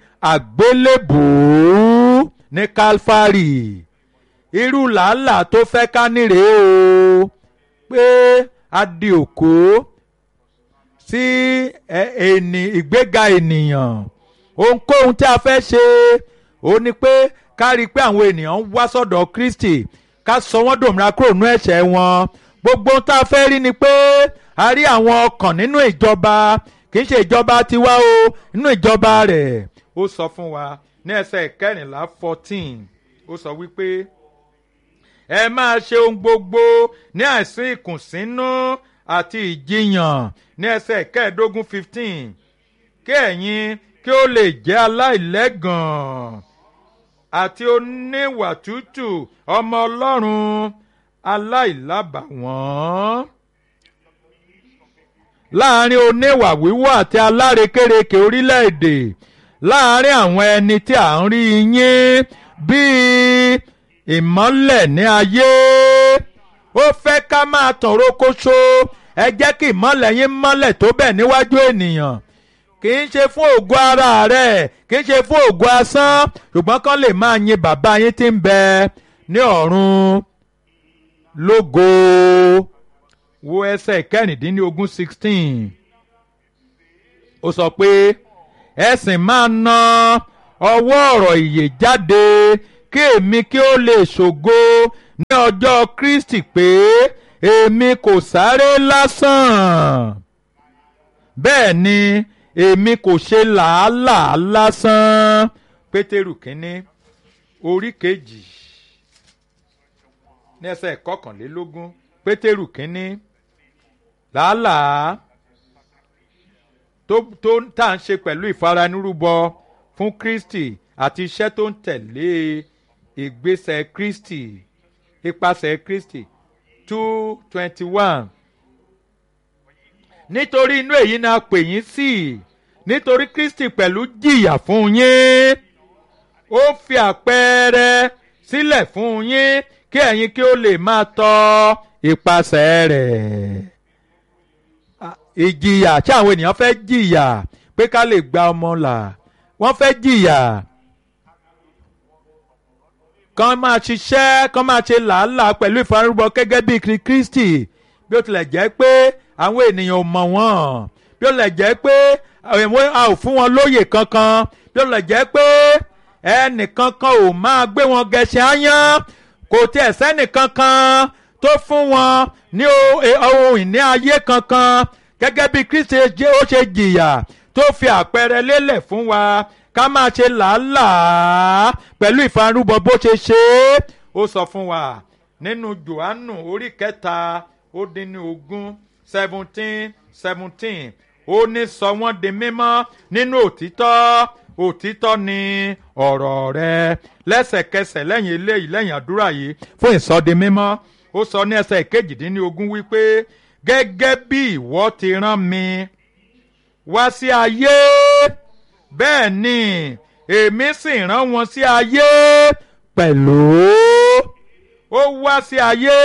àgbélébùú ní Kálífárì irú làálàá tó fẹ́ ká nírè o pé a di òkú sí ẹni ìgbéga ènìyàn ohunkóhun tí a fẹ́ ṣe ó ní pé ká rí i pé àwọn ènìyàn ń wá sọ́dọ̀ Kristi ká sọ wọ́n dòmìnira kúrò nínú ẹ̀ṣẹ̀ wọn gbogbo ohun tá a fẹ́ rí ni pé a rí àwọn ọkàn nínú ìjọba kì í ṣe ìjọba tiwa o nínú ìjọba rẹ̀ ó sọ fún wa ní ẹsẹ̀ ìkẹrìnlá fourteen ó sọ wípé ẹ máa ṣe ohun gbogbo ní àìsí ìkùnsínú àti ìjiyàn ní ẹsẹ̀ kẹẹ̀ẹ́dógún fifteen kí ẹ̀yin kí ó lè jẹ́ aláìlẹ́gàn àti oníwà tútù ọmọ ọlọ́run aláìlábàwọ́n láàrin oníwà wíwọ́ àti alárekérekè orílẹ̀-èdè láàrin àwọn ẹni tí à ń rí yín bíi ìmọ́lẹ̀ ní ayé ó fẹ́ ká máa tàn rókóṣó ẹ jẹ́ kí ìmọ́lẹ̀ yín mọ́lẹ̀ tó bẹ̀ níwájú ènìyàn kì í ṣe fún ògo ara rẹ̀ kì í ṣe fún ògo asán ṣùgbọ́n kán lè máa yin bàbá yín tí ń bẹ ní ọ̀run lógo wo ẹsẹ̀ kẹrìndínlógún sixteen ó sọ pé ẹ sì máa na ọwọ́ ọ̀rọ̀ ìyè jáde kí èmi kí ó lè ṣògo ní ọjọ́ Kristi pé èmi kò sáré lásán bẹ́ẹ̀ ni èmi kò ṣe làálàá lásán Pétérù kínní orí kejì ní ẹsẹ̀ kọkànlélógún Pétérù kínní làálàá tó tó tá à ń ṣe pẹ̀lú ìfaranírúbọ fún Kristi àti iṣẹ́ tó ń tẹ̀lé ìgbésẹ̀ Kristi ipasẹ̀ Kristi two twenty one nítorí inú èyí ni a pè yín sí nítorí Kristi pẹ̀lú jìyà fún yín ó fi àpẹẹrẹ sílẹ̀ fún yín kí ẹ̀yin kí ó lè máa tọ ipasẹ̀ rẹ̀ ìjìyà tí àwọn ènìyàn fẹ́ jìyà pé ká lè gba ọmọ là wọ́n fẹ́ jìyà kán máa ṣiṣẹ́ kán máa ṣe làálàá pẹ̀lú ìfarúbọ gẹ́gẹ́ bí Kristi bí ó tilẹ̀ jẹ́ pé àwọn ènìyàn ò mọ̀ wọ́n bí ó tilẹ̀ jẹ́ pé a ò fún wọn lóyè kankan bí ó tilẹ̀ jẹ́ pé ẹnìkankan ò máa gbé wọn gẹṣẹ́ áyán kò tiẹ̀ sẹ́nìkankan tó fún wọn ní ohun ìní ayé kankan gẹ́gẹ́ bí Kristi ó ṣe jìyà tó fi àpẹẹrẹ lélẹ̀ fún wa ká máa ṣe làálàá pẹ̀lú ìfarúbọ bó ṣe ṣe é ó sọ fún wa nínú Jòhánù orí kẹta ó dín ní ogún seventeen seventeen ó ní sọ wọ́n di mímọ́ nínú òtítọ́ òtítọ́ ni ọ̀rọ̀ rẹ lẹ́sẹ̀kẹsẹ̀ lẹ́yìn eléyìí lẹ́yìn àdúrà yìí fún ìsọdi mímọ́ ó sọ ní ẹsẹ̀ kejìdínlógún wípé gẹ́gẹ́ bí ìwọ ti rán mi wá sí ayé bẹ́ẹ̀ ni èmi sì rán wọn sí ayé pẹ̀lú ó wá sí ayé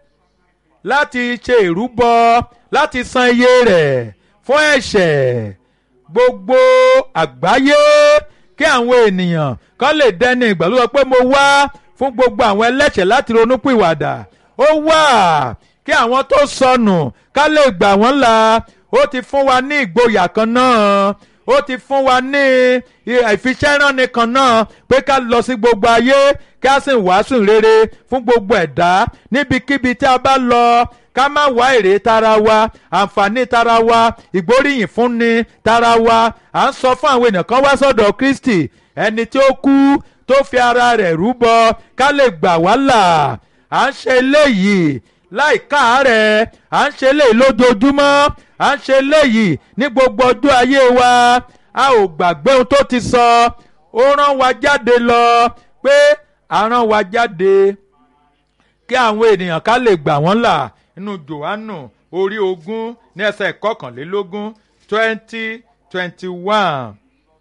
láti ṣe ìrúbọ láti san iye rẹ̀ fún ẹ̀ṣẹ̀ gbogbo àgbáyé kí àwọn ènìyàn kan lè dẹni ìgbàlódé pé mo wá fún gbogbo àwọn ẹlẹ́ṣẹ̀ láti ronúpìwàdà ó wà kí àwọn tó sọnù ká lè gbà wọ́n là ó ti fún wa ní ìgboyà kan náà ó ti fún wa ní ìfiṣẹ́ránni kan náà pé ká lọ sí gbogbo ayé kí a sì wàásù rere fún gbogbo ẹ̀dá níbikíbi tí a bá lọ ká má wá èrè tara wa àǹfààní tara wa ìgbóríyìn fúnni tara wa à ń sọ fún àwọn èèyàn kan wá sọ́dọ̀ Kristi ẹni tí ó kú tó fi ara rẹ̀ rúbọ ká lè gbà wá là à ń ṣe eléyìí láì káàárẹ̀ à ń ṣe eléyìí lójoojúmọ́ à ń ṣe eléyìí ní gbogbo ọjọ́ ayé wa a ò gbàgbé ohun tó ti sọ ó rán wa jáde lọ pé a rán wa jáde kí àwọn ènìyàn ká lè gbà wọ́n là nínú Jòhánù orí ogún ní ẹsẹ̀ kọkànlélógún twenty twenty one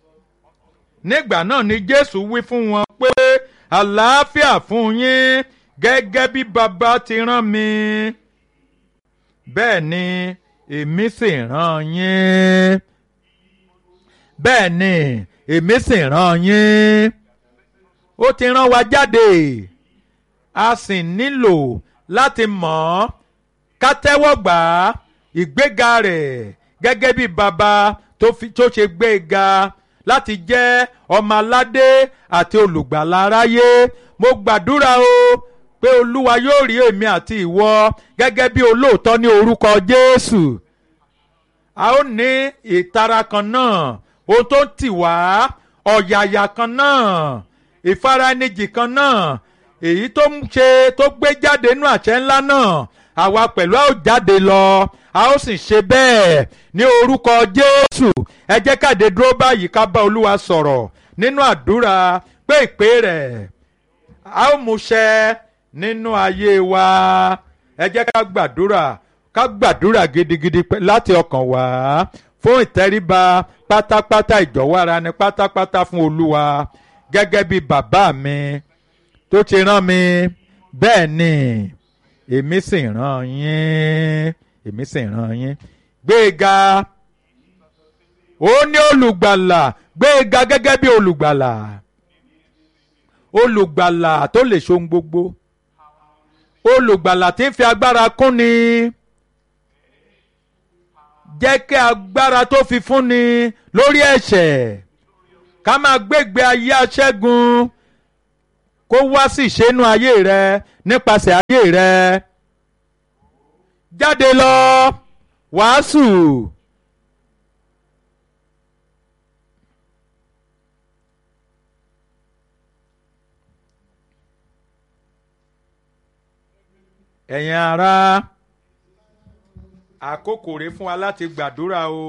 nígbà náà ni Jésù wí fún wọn pé àlàáfíà fún yín gẹ́gẹ́ bí bàbá ti rán mi bẹ́ẹ̀ ni èmi sì rán yín bẹ́ẹ̀ ni èmi sì rán yín ó ti rán wa jáde a sì nílò láti mọ̀ ọ́ ká tẹ́wọ́ gbà á ìgbéga rẹ̀ gẹ́gẹ́ bí bàbá tó ṣe gbé e ga láti jẹ́ ọmọ aládé àti olùgbàlà aráyé mo gbàdúrà o pé olúwa yóò rí èmi àti ìwọ gẹ́gẹ́ bí olóòótọ́ ní orúkọ jésù a ó ní ìtara kan náà ohun tó ń tì wá ọ̀yàyà kan náà ìfaraẹnijì kan náà èyí tó ń ṣe tó gbé jáde nínú àṣẹ ńlá náà àwa pẹ̀lú a ó jáde lọ a ó sì ṣe bẹ́ẹ̀ ní orúkọ jésù ẹ jẹ́ káde dúró báyìí ká bá olúwa sọ̀rọ̀ nínú àdúrà pé ìpè rẹ̀ a ó mú ṣẹ nínú ayé wa ẹ jẹ́ ká gbàdúrà ká gbàdúrà gidigidi láti ọkàn wá fún ìtẹríba pátápátá ìjọ̀wọ́ ara ni pátápátá fún olúwa gẹ́gẹ́ bí bàbá mi tó ti rán mi bẹ́ẹ̀ ni èmi sì rán yín èmi sì rán yín gbéga ó ní olùgbàlà gbéga gẹ́gẹ́ bí olùgbàlà olùgbàlà tó lè ṣohun gbogbo olùgbàlà tí ń fi agbára kúnni jẹ́ kí agbára tó fi fúnni lórí ẹ̀ṣẹ̀ ká máa gbégbé ayé aṣẹ́gun kó wá sí ìṣẹ́nu ayé rẹ nípasẹ̀ ayé rẹ jáde lọ wàásù. ẹ̀yin ará àkókò rèé fún wa láti gbàdúrà o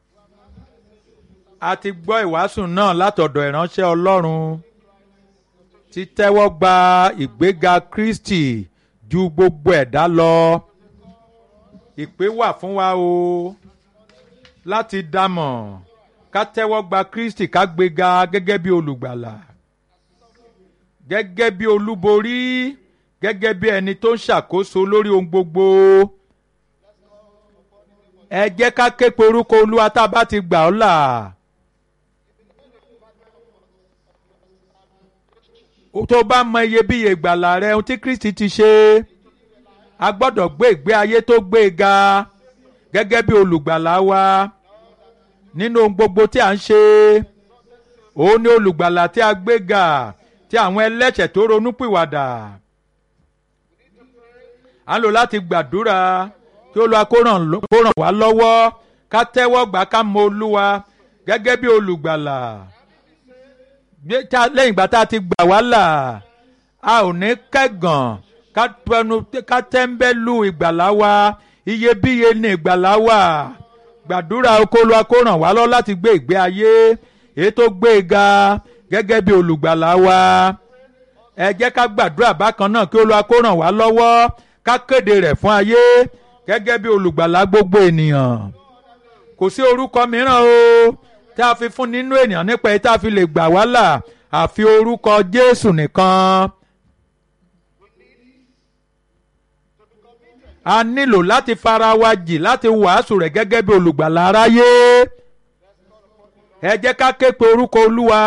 a ti gbọ́ ìwàásù náà látọ̀dọ̀ ìránṣẹ́ Ọlọ́run ti tẹ́wọ́ gba ìgbéga Kristi ju gbogbo ẹ̀dá lọ ìpè wà fún wa o láti dámọ̀ ká tẹ́wọ́ gba Kristi ká gbéga gẹ́gẹ́ bí olùgbàlà gẹ́gẹ́ bí olúborí gẹ́gẹ́ bí ẹni tó ń ṣàkóso lórí ohun gbogbo ẹ jẹ́ ká ké pe orúkọ olúwa tá a bá ti gbà ọ́ là. tó bá mọ iyebíye ìgbàlà rẹ ohun tí Kristi ti ṣe a gbọ́dọ̀ gbé ìgbé ayé tó gbé e ga gẹ́gẹ́ bí olùgbàlà wa nínú ohun gbogbo tí a ń ṣe òun ni olùgbàlà tí a gbé ga tí àwọn ẹlẹ́ṣẹ̀ tó ronúpìwàdà a lò láti gbàdúrà kí olúwa kó ràn wá lọ́wọ́ ká tẹ́wọ́ gbà ká mọ olúwa gẹ́gẹ́ bí olùgbàlà lẹ́yìn ìgbà tá a ti gbà wá là a ò ní kẹ́gàn ká pẹnu ká tẹ́ńbẹ́lú ìgbàlà wa iyebíye ní ìgbàlà wa gbàdúrà kó olúwa kó ràn wá lọ́wọ́ láti gbé ìgbé ayé èyí tó gbé e ga gẹ́gẹ́ bí olùgbàlà wa ẹ jẹ́ ká gbàdúrà bákan náà kí olúwa kó ràn wá lọ́wọ́ ká kéde rẹ̀ fún ayé gẹ́gẹ́ bí olùgbàlà gbogbo ènìyàn kò sí orúkọ mìíràn o tá a fi fún nínú ènìyàn nípa èyí tá a fi lè gbà wá là àfi orúkọ Jésù nìkan. a nílò láti fara wa jì láti wàásù rẹ̀ gẹ́gẹ́ bí olùgbàlà aráyé ẹ jẹ́ ká ké pe orúkọ Olúwa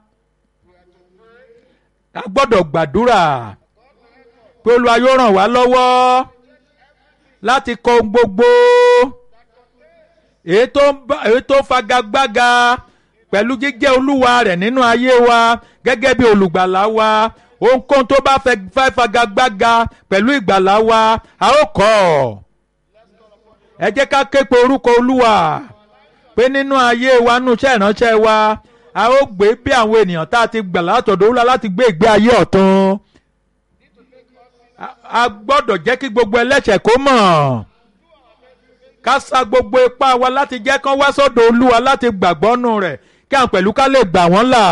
a gbọ́dọ̀ gbàdúrà pé Olúwa yóò ràn wá lọ́wọ́ láti kọ ohun gbogbo èyí tó fagagbága pẹ̀lú jíjẹ́ olúwa rẹ̀ nínú ayé wa gẹ́gẹ́ bí olùgbàlà wa ohunkóhun tó bá fẹ́ fagagbága pẹ̀lú ìgbàlà wa a ó kọ̀ ẹ jẹ́ ká ké pe orúkọ olúwa pé nínú ayé wa nínú iṣẹ́ ìránṣẹ́ wa a ó gbé bí àwọn ènìyàn tá a ti gbà látọ̀dọ̀ olúwa láti gbé ìgbé ayé ọ̀tun a gbọ́dọ̀ jẹ́ kí gbogbo ẹlẹ́ṣẹ̀ kó mọ̀ ká sa gbogbo ipá wa láti jẹ́ kán wá sọ́dọ̀ olúwa láti gbàgbọ́ nù rẹ̀ kí àwọn pẹ̀lú ká lè gbà wọ́n là.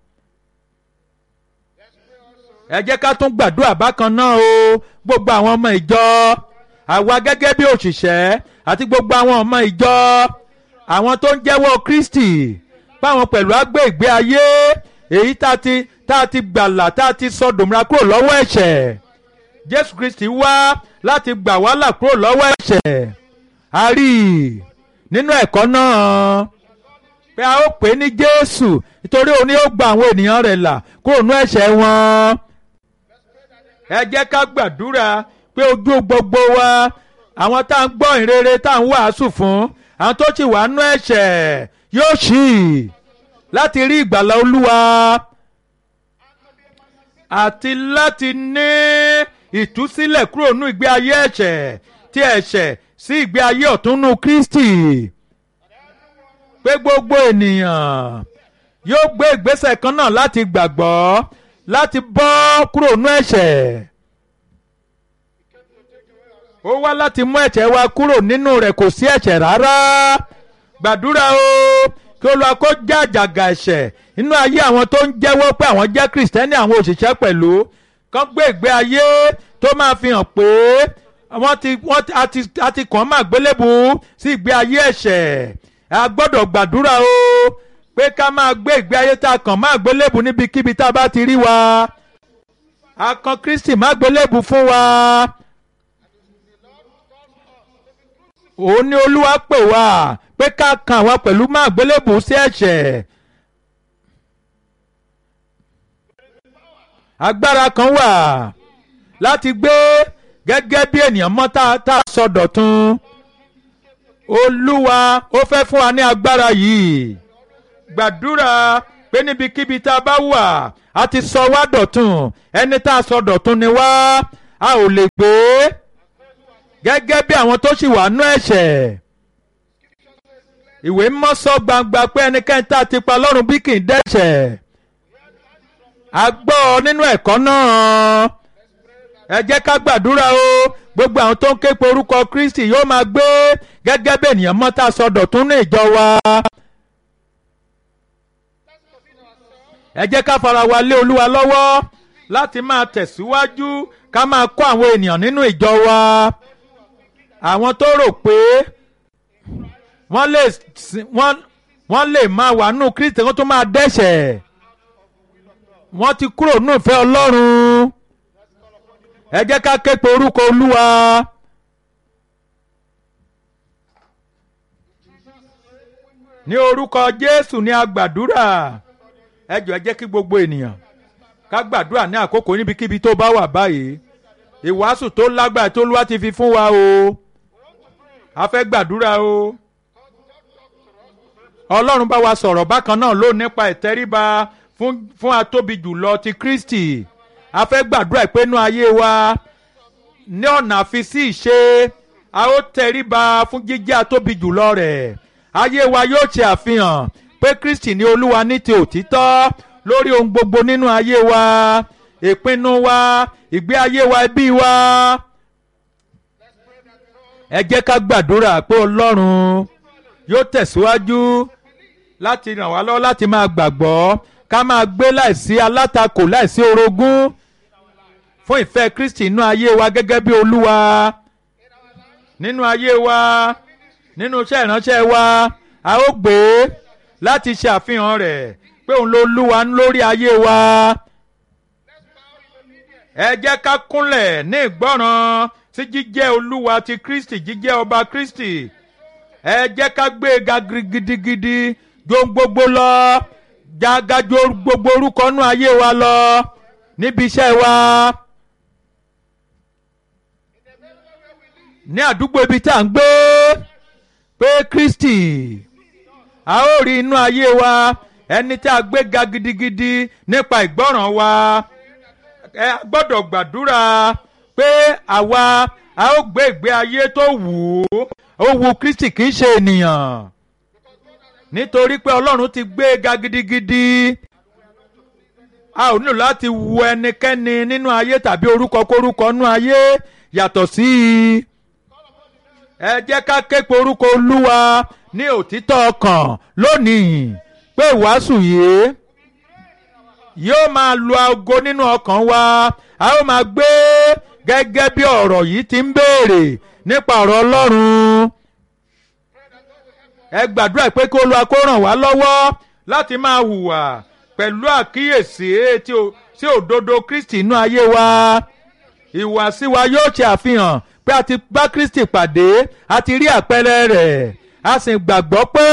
ẹ jẹ́ ká tún gbàdúrà bákan náà o gbogbo àwọn ọmọ ìjọ àwa gẹ́gẹ́ bí òṣìṣẹ́ àti gbogbo àwọn ọmọ ìjọ àwọn tó ń jẹ́wọ́ Kristi báwọn pẹ̀lú á gbé ìgbé ayé èyí tá a ti tá a ti gbàlà tá a ti sọ dòmìnira kúrò lọ́wọ́ ẹ̀ṣẹ̀ Jésù Kristi wá láti gbà wá là kúrò lọ́wọ́ ẹ̀ṣẹ̀ a rí i nínú ẹ̀kọ́ náà pé a ó pè é ní Jésù nítorí òun ni ó gba àwọn ènìyàn rẹ̀ là kúrò nínú ẹ̀ṣẹ̀ wọn. ẹ jẹ́ ká gbàdúrà pé ojú gbogbo wa àwọn tá à ń gbọ́ ìrere tá à ń wàásù fún àwọn tó ti wà nínú ẹ̀ṣẹ̀ yóò ṣí i láti rí ìgbàlà Olúwa àti láti ní ìtúsílẹ̀ kúrò nínú ìgbé ayé ẹ̀ṣẹ̀ tí ẹ̀ṣẹ̀ sí ìgbé ayé ọ̀túnnú Kristi pé gbogbo ènìyàn yóò gbé ìgbésẹ̀ kan náà láti gbàgbọ́ láti bọ́ kúrò nínú ẹ̀ṣẹ̀ ó wá láti mú ẹ̀ṣẹ̀ wa kúrò nínú rẹ̀ kò sí ẹ̀ṣẹ̀ rárá gbàdúrà o kí Olúwa kó já àjàgà ẹ̀ṣẹ̀ nínú ayé àwọn tó ń jẹ́wọ́ pé àwọn jẹ́ Kristẹni àwọn òṣìṣẹ́ pẹ̀lú kán gbé ìgbé ayé tó máa fi hàn pé wọ́n ti wọ́n ti a ti kàn máa gbélébù sí ìgbé ayé ẹ̀ṣẹ̀ a gbọ́dọ̀ gbàdúrà o pé ká máa gbé ìgbé ayé tá a kàn máa gbélébù níbikíbi tá a bá ti rí wa a kan Kristi máa gbélébù fún wa òun ni Olúwa pè wá pé ká kan àwa pẹ̀lú máa gbélébù sí ẹ̀ṣẹ̀. agbára kan wà láti gbé gẹ́gẹ́ bí ènìyàn mọ́ tá a sọ dọ̀tun olúwa ó fẹ́ fún wa ní agbára yìí gbàdúrà pé níbikíbi tá a bá wà a ti sọ wá dọ̀tun ẹni tá a sọ dọ̀tun ni wá a ò lè gbé gẹ́gẹ́ bí àwọn tó sì wà nú ẹ̀ṣẹ̀ ìwé mọ́ sọ gbangba pé ẹnikẹ́ni tá a ti pa lọ́rùn bí kì í dẹ́ṣẹ̀ a gbọ́ nínú ẹ̀kọ́ náà ẹ jẹ́ ká gbàdúrà o gbogbo àwọn tó ń ké pe orúkọ Kristi yóò máa gbé gẹ́gẹ́ bí ènìyàn mọ́ tá a sọ dọ̀tun ní ìjọ wa. ẹ jẹ́ ká fara wa lé Olúwa lọ́wọ́ láti máa tẹ̀síwájú ká máa kọ́ àwọn ènìyàn nínú ìjọ wa àwọn tó rò pé wọ́n lè wọ́n wọ́n lè máa wà nù Kristi kó tó máa dẹ́ṣẹ̀ wọ́n ti kúrò nù ìfẹ́ Ọlọ́run ẹ jẹ́ ká ké pe orúkọ Olúwa. ní orúkọ Jésù ní a gbàdúrà ẹ jọ̀ọ́ ẹ jẹ́ kí gbogbo ènìyàn ká gbàdúrà ní àkókò níbikíbi tó bá wà báyìí ìwàásù tó lágbára tó Olúwa ti fi fún wa o a fẹ́ gbàdúrà o Ọlọ́run bá wa sọ̀rọ̀ bákan náà ló nípa ìtẹríba fún fún atóbi jùlọ ti Kristi a fẹ́ gbàdúrà pé inú ayé wa ní ọ̀nà àfisí ìṣe a ó tẹríba fún jíjẹ́ atóbi jùlọ rẹ̀ ayé wa yóò ṣe àfihàn pé Kristi ní Olúwa ní ti òtítọ́ lórí ohun gbogbo nínú ayé wa ìpinnu wa ìgbé ayé wa ẹbí wa ẹ jẹ́ ká gbàdúrà pé Ọlọ́run yóò tẹ̀síwájú láti ràn wá lọ́wọ́ láti máa gbàgbọ́ ká máa gbé láìsí alátakò láìsí orogún fún ìfẹ́ Kristi nínú ayé wa gẹ́gẹ́ bí Olúwa nínú ayé wa nínú iṣẹ́ ìránṣẹ́ wa a ó gbé láti ṣe àfihàn rẹ̀ pé òun ló lúwa lórí ayé wa ẹ jẹ́ ká kúnlẹ̀ ní ìgbọ́ràn sí jíjẹ́ Olúwa ti Kristi jíjẹ́ ọba Kristi ẹ jẹ́ ká gbé e ga gidigidi jó gbogbo lọ jágájó gbogbo orúkọ nú ayé wa lọ níbi iṣẹ́ wa ní àdúgbò ibi tá à ń gbé pé Kristi a ó rí inú ayé wa ẹni tí a gbé ga gidigidi nípa ìgbọ́ràn wa ẹ gbọ́dọ̀ gbàdúrà pé àwa a ó gbé ìgbé ayé tó wù ú ó wu Kristi kì í ṣe ènìyàn nítorí pé Ọlọ́run ti gbé ga gidigidi a ò nílò láti wu ẹnikẹ́ni nínú ayé tàbí orúkọ kórúkọ nínú ayé yàtọ̀ sí i ẹ jẹ́ ká ké pe orúkọ Olúwa ní òtítọ́ ọkàn lónìí pé ìwàásù yìí yóò máa lu aago nínú ọkàn wa a ó máa gbé gẹ́gẹ́ bí ọ̀rọ̀ yìí ti ń béèrè nípa ọ̀rọ̀ Ọlọ́run ẹ gbàdúrà pé kí Olúwa kó ràn wá lọ́wọ́ láti máa hùwà pẹ̀lú àkíyèsí sí òdodo Kristi inú ayé wa ìwàsí wa yóò ṣe àfihàn pé a ti bá Kristi pàdé a ti rí àpẹẹrẹ rẹ̀ a sì gbàgbọ́ pé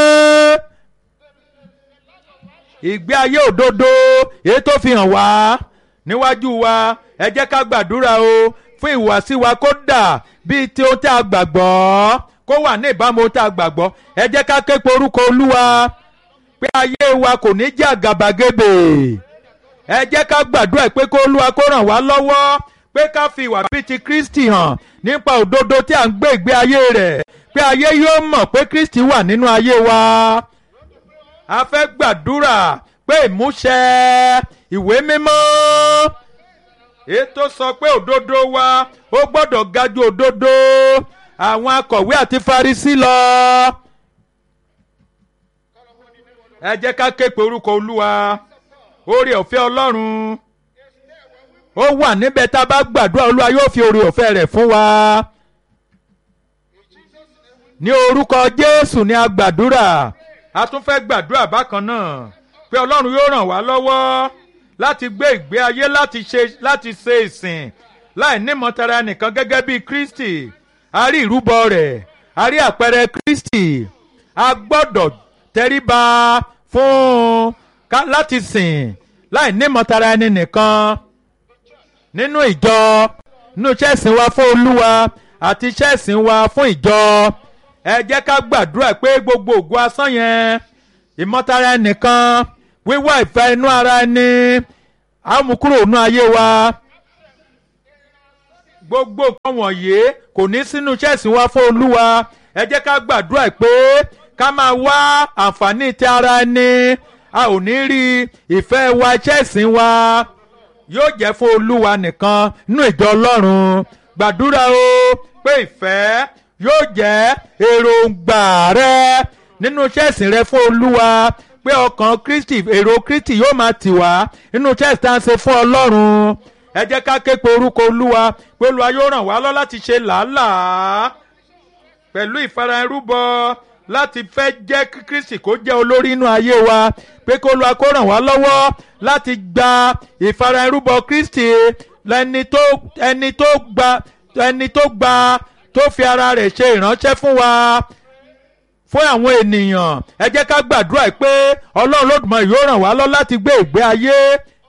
ìgbé ayé òdodo èyí tó fi hàn wá níwájú wa ẹ jẹ́ ká gbàdúrà o fún ìwàsí wa kó dà bíi tí ohun tí a gbàgbọ́ kó wà ní ìbámu ohun tí a gbàgbọ́ ẹ jẹ́ ká ké pe orúkọ Olúwa pé ayé wa kò ní jẹ́ àgàbàgebè ẹ jẹ́ ká gbàdúrà pé kó Olúwa kó ràn wá lọ́wọ́ pé ká fi ìwà bíi ti Kristi hàn nípa òdodo tí à ń gbé ìgbé ayé rẹ̀ pé ayé yóò mọ̀ pé Kristi wà nínú ayé wa a fẹ́ gbàdúrà pé ìmúṣẹ ìwé mímọ́ ètò sọ pé òdodo wa ó gbọ́dọ̀ ga ju òdodo àwọn akọ̀wé àti Farisí lọ. ẹ jẹ́ ká ké pe orúkọ Olúwa oore ọ̀fẹ́ Ọlọ́run ó wà níbẹ̀ tá a bá gbàdúrà Olúwa yóò fi oore ọ̀fẹ́ rẹ̀ fún wa. ní orúkọ Jésù ni a gbàdúrà a tún fẹ́ gbàdúrà bákan náà pé Ọlọ́run yóò ràn wá lọ́wọ́ láti gbé ìgbé ayé láti ṣe láti ṣe ìsìn láì nímọ̀tara nìkan gẹ́gẹ́ bí Kristi a rí ìrúbọ rẹ̀ a rí àpẹẹrẹ Kristi a gbọ́dọ̀ tẹríba fún ká láti sìn láì nímọ̀tara ẹni nìkan nínú ìjọ nínú iṣẹ́ ìsìn wa fún Olúwa àti iṣẹ́ ìsìn wa fún ìjọ ẹ jẹ́ ká gbàdúrà pé gbogbo ògo asán yẹn ìmọ̀tara ẹnìkan wíwá ìfẹ́ inú ara ẹni á mú kúrò nínú ayé wa gbogbo nǹkan wọ̀nyí kò ní sínú ṣẹ́ẹ̀sì wa fún olúwa ẹ jẹ́ ká gbàdúrà pé ká máa wá àǹfààní ti ara ẹni a ò ní rí ìfẹ́ wa ṣẹ́ẹ̀sì wa yóò jẹ́ fún olúwa nìkan nínú ìjọ ọlọ́run gbàdúrà o pé ìfẹ́ yóò jẹ́ èròǹgbà rẹ nínú ṣẹ́ẹ̀sì rẹ fún olúwa pé ọkàn kristi èrò kristi yóò máa tì wá nínú ṣẹ́ẹ̀sì tá à ń ṣe fún ọlọ́run ẹ jẹ́ ká ké pe orúkọ olúwa pé olúwa yóò ràn wá lọ láti ṣe làálàá pẹ̀lú ìfaraẹrúbọ láti fẹ́ jẹ́ kí kristi kó jẹ́ olórí inú ayé wa pé kó olúwa kó ràn wá lọ́wọ́ láti gba ìfaraẹrúbọ kristi lẹni tó ẹni tó gba ẹni tó gba tó fi ara rẹ̀ ṣe ìránṣẹ́ fún wa fún àwọn ènìyàn ẹ jẹ́ ká gbàdúrà pé ọlọ́run lódùmarè yóò ràn wá lọ láti gbé ìgbé ayé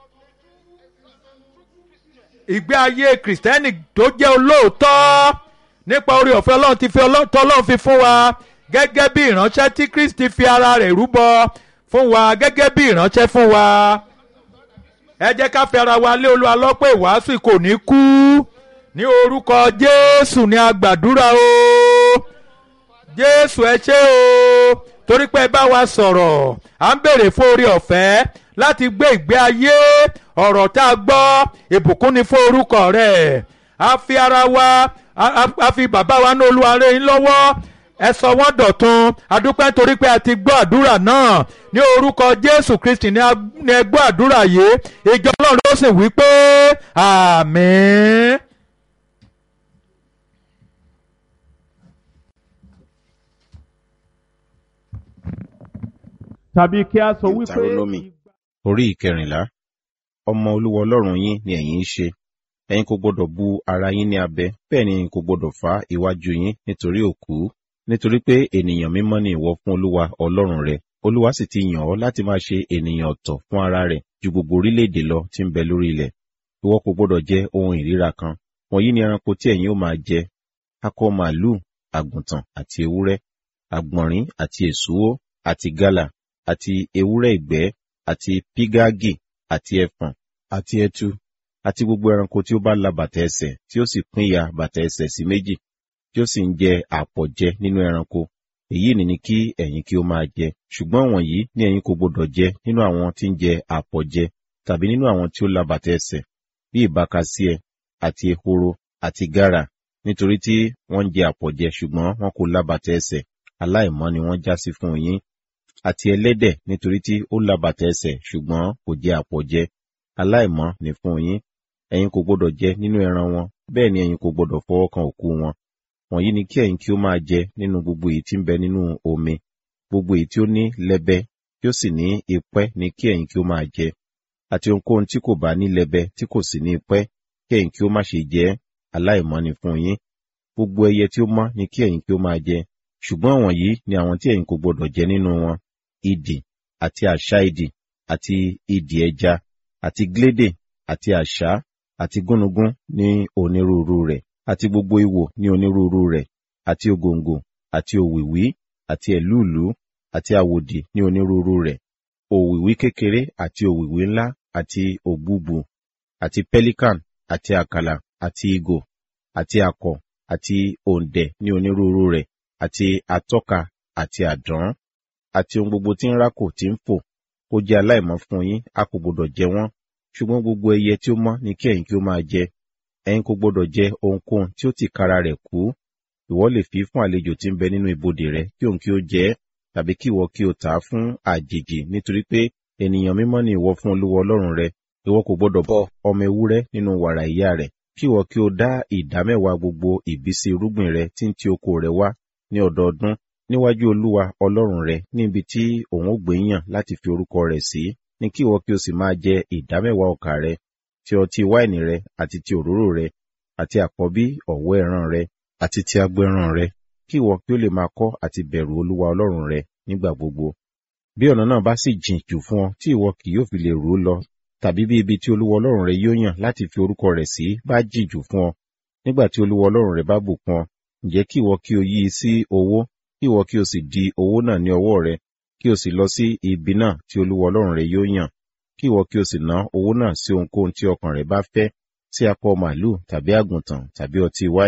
ìgbé ayé kìrìsìtẹ́nì tó jẹ́ olóòótọ́ nípa orí ọ̀fẹ́ ọlọ́run ti fi ọlọ́run fi fún wa gẹ́gẹ́ bí ìránṣẹ́ tí kristi fi ara rẹ̀ rúbọ fún wa gẹ́gẹ́ bí ìránṣẹ́ fún wa ẹ jẹ́ ká fi ara wa lé olúwa lọ́pọ̀ ìwàásù kò ní kú ní orúkọ jésù ní agbàdúrà o jésù ẹ ṣé o torí pé ẹ bá wa sọ̀rọ̀ à ń béèrè fún orí ọ̀fẹ́ láti gbé ìgbé ayé ọ̀rọ̀ tá a gbọ́ ìbùkún ni fún orúkọ rẹ̀ a fi ara wa a fi bàbá wa ní olúwa rẹ̀ yín lọ́wọ́ ẹ sọ wọ́n dọ̀tun adúpẹ́ nítorí pé a ti gbọ́ àdúrà náà ní orúkọ jésù kristi ní ẹ gbọ́ àdúrà yìí ìjọ ọlọ́run ló sì wí pé àmín. tàbí kí a sọ wípé Deuteronomy orí ìkẹrìnlá ọmọ olúwa ọlọ́run yín ni ẹ̀yin ń ṣe ẹ̀yin kò gbọdọ̀ bu ara yín ní abẹ bẹ́ẹ̀ ni ẹ̀yin kò gbọdọ̀ fá iwájú yín nítorí òkú nítorí pé ènìyàn mímọ́ ni ìwọ fún olúwa ọlọ́run rẹ olúwa sì ti yàn ọ́ láti máa ṣe ènìyàn ọ̀tọ̀ fún ara rẹ̀ ju gbogbo orílẹ̀-èdè lọ tí ń bẹ lórí ilẹ̀ ìwọ kò gbọdọ̀ jẹ ohun ìríra kan wọ̀nyí ni ẹranko tí ẹ̀yin ó máa jẹ akọ màálù àgùntàn àti ewúrẹ́ àgbọ̀nrín àti èsúwó àti gálà àti ewúrẹ́ ìgbẹ́ àti pígágì àti ẹfọ̀n àti ẹtu àti gbogbo ẹranko tí ó bá la bàtà ẹsẹ̀ tí ó sì pín ya bàtà ẹsẹ̀ sí méjì tí ó sì ń jẹ àpọ̀jẹ nínú ẹranko èyí ni ni kí ẹ̀yin kí ó máa jẹ ṣùgbọ́n wọ̀nyí ni ẹ̀yin kò gbọdọ̀ jẹ nínú àwọn tí ń jẹ àpọ̀jẹ tàbí nínú àwọn tí ó la bàtà ẹsẹ̀ bí ìbákasíẹ àti ehoro àti gárà nítorí tí wọ́n ń jẹ àpọ̀jẹ ṣùgbọ́n wọn kò la bàtà ẹsẹ̀ aláìmọ́ ni wọ́n já sí fún yín àti ẹlẹ́dẹ̀ nítorí tí ó la bàtà ẹsẹ̀ ṣùgbọ́n kò jẹ àpọ̀jẹ aláìmọ́ ni fún yín ẹ̀yin kò gbọdọ̀ jẹ nínú ẹran wọn bẹ́ẹ̀ ni ẹ̀yin kò gbọdọ̀ fọwọ́ kan òkú wọn wọ̀nyí ni kí ẹ̀yin kí ó máa jẹ nínú gbogbo èyí tí ń bẹ nínú omi gbogbo èyí tí ó ní lẹ́bẹ tí ó sì ní ipẹ́ ni kí ẹ̀yin kí ó máa jẹ àti ohunkóhun tí kò bá ní lẹ́bẹ tí kò sì ní ipẹ́ kí ẹ̀yin kí ó má ṣe jẹ aláìmọ́ ni fún yín gbogbo ẹyẹ tí ó mọ́ ni kí ẹ̀yin kí ó máa jẹ ṣùgbọ́n wọ̀nyí ni àwọn tí ẹ̀yin kò gbọdọ̀ jẹ nínú wọn idì àti àṣá idì àti idì ẹja àti glédè àti àṣá àti gúnugún ní onírúurú rẹ̀ àti gbogbo ìwò ní onírúurú rẹ̀ àti ògòǹgò àti òwìwí àti ẹ̀lúùlú àti àwòdì ní onírúurú rẹ̀ òwìwí kékeré àti òwìwí ńlá àti òbúbu àti pelican àti àkàlà àti ìgò àti akọ àti òǹdẹ̀ ní onírúurú rẹ̀ àti atọ́ka àti àdán àti ohun gbogbo tí ń rákò tí ń fò ó jẹ́ aláìmọ́ fún yín a kò gbọdọ̀ jẹ wọ́n ṣùgbọ́n gbogbo ẹyẹ tí ó mọ́ ni kí ẹ̀yin kí ó máa jẹ ẹ̀yin kò gbọdọ̀ jẹ ohunkóhun tí ó ti kara rẹ̀ kú ìwọ lè fi fún àlejò tí ń bẹ nínú ibodè rẹ kí òun kí ó jẹ ẹ́ tàbí kí ìwọ kí o tà á fún àjèjì nítorí pé ènìyàn mímọ́ ni ìwọ fún olúwa ọlọ́run rẹ ìwọ kò gbọdọ̀ bọ ọmọ ewúrẹ́ nínú wàrà ìyá rẹ̀ kí ìwọ kí o dá ìdámẹ́wàá gbogbo ìbísí irúgbìn rẹ tí ń ti oko rẹ wá ní ọdọọdún níwájú olúwa ọlọ́run rẹ níbi tí òun ó gbé yàn láti fi orúkọ rẹ̀ sí ní kí ìwọ kí o sì máa jẹ ìdámẹ́wàá ọkà rẹ ti ọtí wáìnì rẹ àti ti òróró rẹ àti àkọ́bí ọ̀wọ́ ẹran rẹ àti ti agbo ẹran rẹ kí ìwọ kí o lè máa kọ́ àti bẹ̀rù olúwa ọlọ́run rẹ nígbà gbogbo bí ọ̀nà náà bá sì jìn jù fún ọ tí ìwọ kì yóò fi lè rú lọ tàbí bí ibi tí olúwa ọlọ́run rẹ yóò yàn láti fi orúkọ rẹ̀ sí bá jìn jù fún ọ nígbà tí olúwa ọlọ́run rẹ bá bùkún ọ ǹjẹ́ kí ìwọ kí o yí i sí owó kí ìwọ kí o sì di owó náà ní ọwọ́ rẹ kí o sì lọ sí ibi náà tí olúwa ọlọ́run rẹ yóò yàn kí ìwọ kí o sì ná owó náà sí ohunkóhun tí ọkàn rẹ bá fẹ́ sí akọ màálù tàbí àgùntàn tàbí ọtí wáìnì